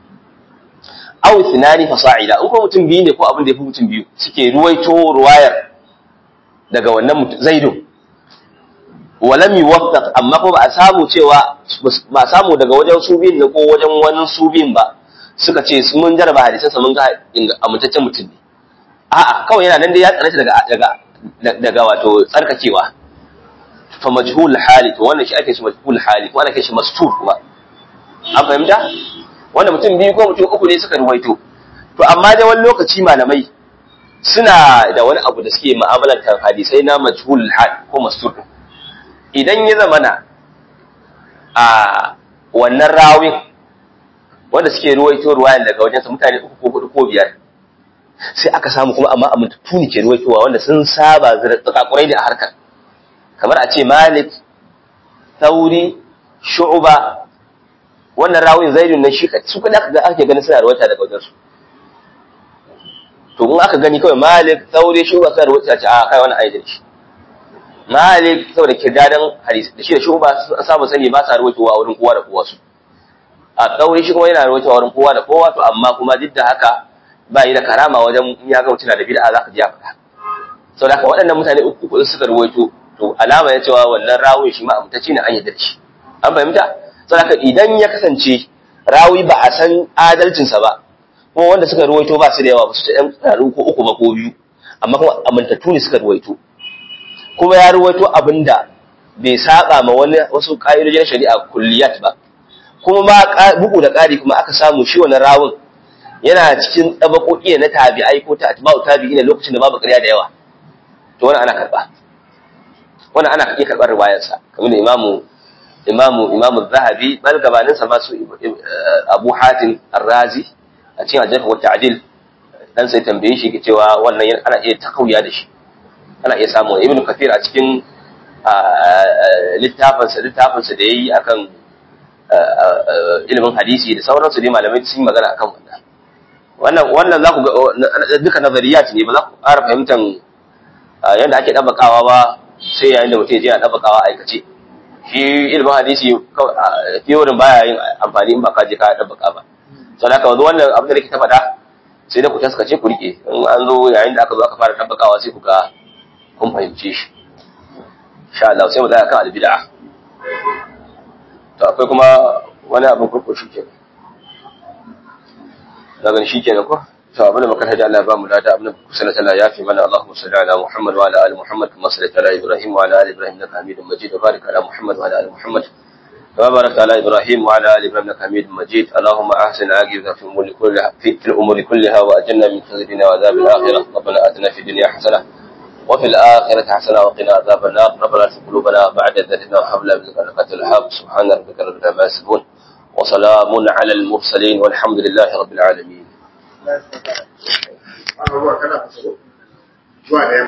aw thinani fasa'ila in ko mutum biyu ne ko abin da yafi mutum biyu suke ruwaito ruwayar daga wannan zaidu walam yuwaffaq amma ko ba a samu cewa ba a samu daga wajen su biyun ne ko wajen wani su biyun ba suka ce mun jaraba hadisan sa mun ga amintaccen mutum ne a'a kawai yana nan dai ya tsare daga daga daga wato tsarkakewa fa majhul hali to wannan shi ake shi majhul hali ko ana kai shi mastur kuma an fahimta wanda mutum biyu ko mutum uku ne suka ruwaito to amma dai wani lokaci malamai suna da wani abu da suke mu'amalar kan hadisai na majhul hal ko mastur idan ya zamana a wannan rawin wanda suke ruwaito ruwayan daga wajensa mutane uku ko hudu ko biyar sai aka samu kuma amma amintattu ne ke ruwaitowa wanda sun saba tsakakurai da a harkar kamar a ce malik tauri shu'uba wannan rawin zaidun nan shi su kada aka ga ake ganin suna ruwaita daga wajensu to in aka gani kawai malik tauri shu'uba suna ruwaita ce a kai wani aidin shi malik saboda kirdadan hadisi da shi da shu'uba samu sani ba sa ruwaitowa a wurin kowa da kowa su a tauri shi kuma yana ruwaitowa wurin kowa da kowa to amma kuma duk da haka ba yi da karama wajen in ya ga mutum na da bid'a za ka ji ya faɗa sau da waɗannan mutane uku kuɗin suka ruwaito to alama ya cewa wannan rawun shi ma amintacce ne an yarda da shi an fahimta sau da idan ya kasance rawi ba a san adalcinsa ba kuma wanda suka ruwaito ba su da yawa ba su ta ɗan tsararru ko uku ba ko biyu amma kuma amintattu ne suka ruwaito kuma ya ruwaito abin da bai saba ma wani wasu ƙa'idojin shari'a kulliyat ba kuma ma bugu da ƙari kuma aka samu shi wani rawun yana cikin tsabakoki na tabi'ai ko ta atba'u tabi'i ne lokacin da babu ƙarya da yawa to wannan ana karba wannan ana iya karbar riwayarsa kamar da imamu imamu imamu zahabi bal gabanin sa ma su abu hatim ar-razi a cikin al-jarh wa ta'dil dan sai tambaye shi ke cewa wannan ana iya takauya da shi ana iya samu ibnu kathir a cikin littafin sa littafin sa da yayi akan ilimin hadisi da sauransu dai malamai sun yi magana akan wannan wannan wannan za ku ga duka nazariyat ne ba za ku ƙara fahimtar yadda ake ɗabakawa ba sai yayin da mutum ya je a ɗabakawa aikace shi ilimin hadisi fiyorin baya yin amfani in ba ka je ka ɗabaka ba sau da wanzu wannan abin da nake ta faɗa sai da ku taskace ku rike in an zo yayin da aka zo aka fara ɗabakawa sai ku ga kun fahimce shi insha Allah sai mu tsaya kan albid'a to akwai kuma wani abin kurko shi kenan daga shi kenan ko to abin da muka hada Allah ba mu lada abin da kusa na tana yafi mana Allahumma salli ala Muhammad wa ala ali Muhammad kama sallaita ala Ibrahim wa ala ali Ibrahim innaka Hamidum Majid wa barik ala Muhammad wa ala ali Muhammad كما باركت على ابراهيم وعلى ال ابراهيم انك حميد مجيد اللهم احسن عاقبتنا في الامور كلها في, في الامور كلها واجلنا من خزي الدنيا وعذاب الاخره ربنا اتنا في الدنيا حسنه وفي الاخره حسنه وقنا عذاب النار ربنا لا تزغ قلوبنا بعد إذ هديتنا وهب لنا من لدنك الحق سبحان ربك رب العزه عما يصفون وسلام على المرسلين والحمد لله رب العالمين abubuwa kana zuwa da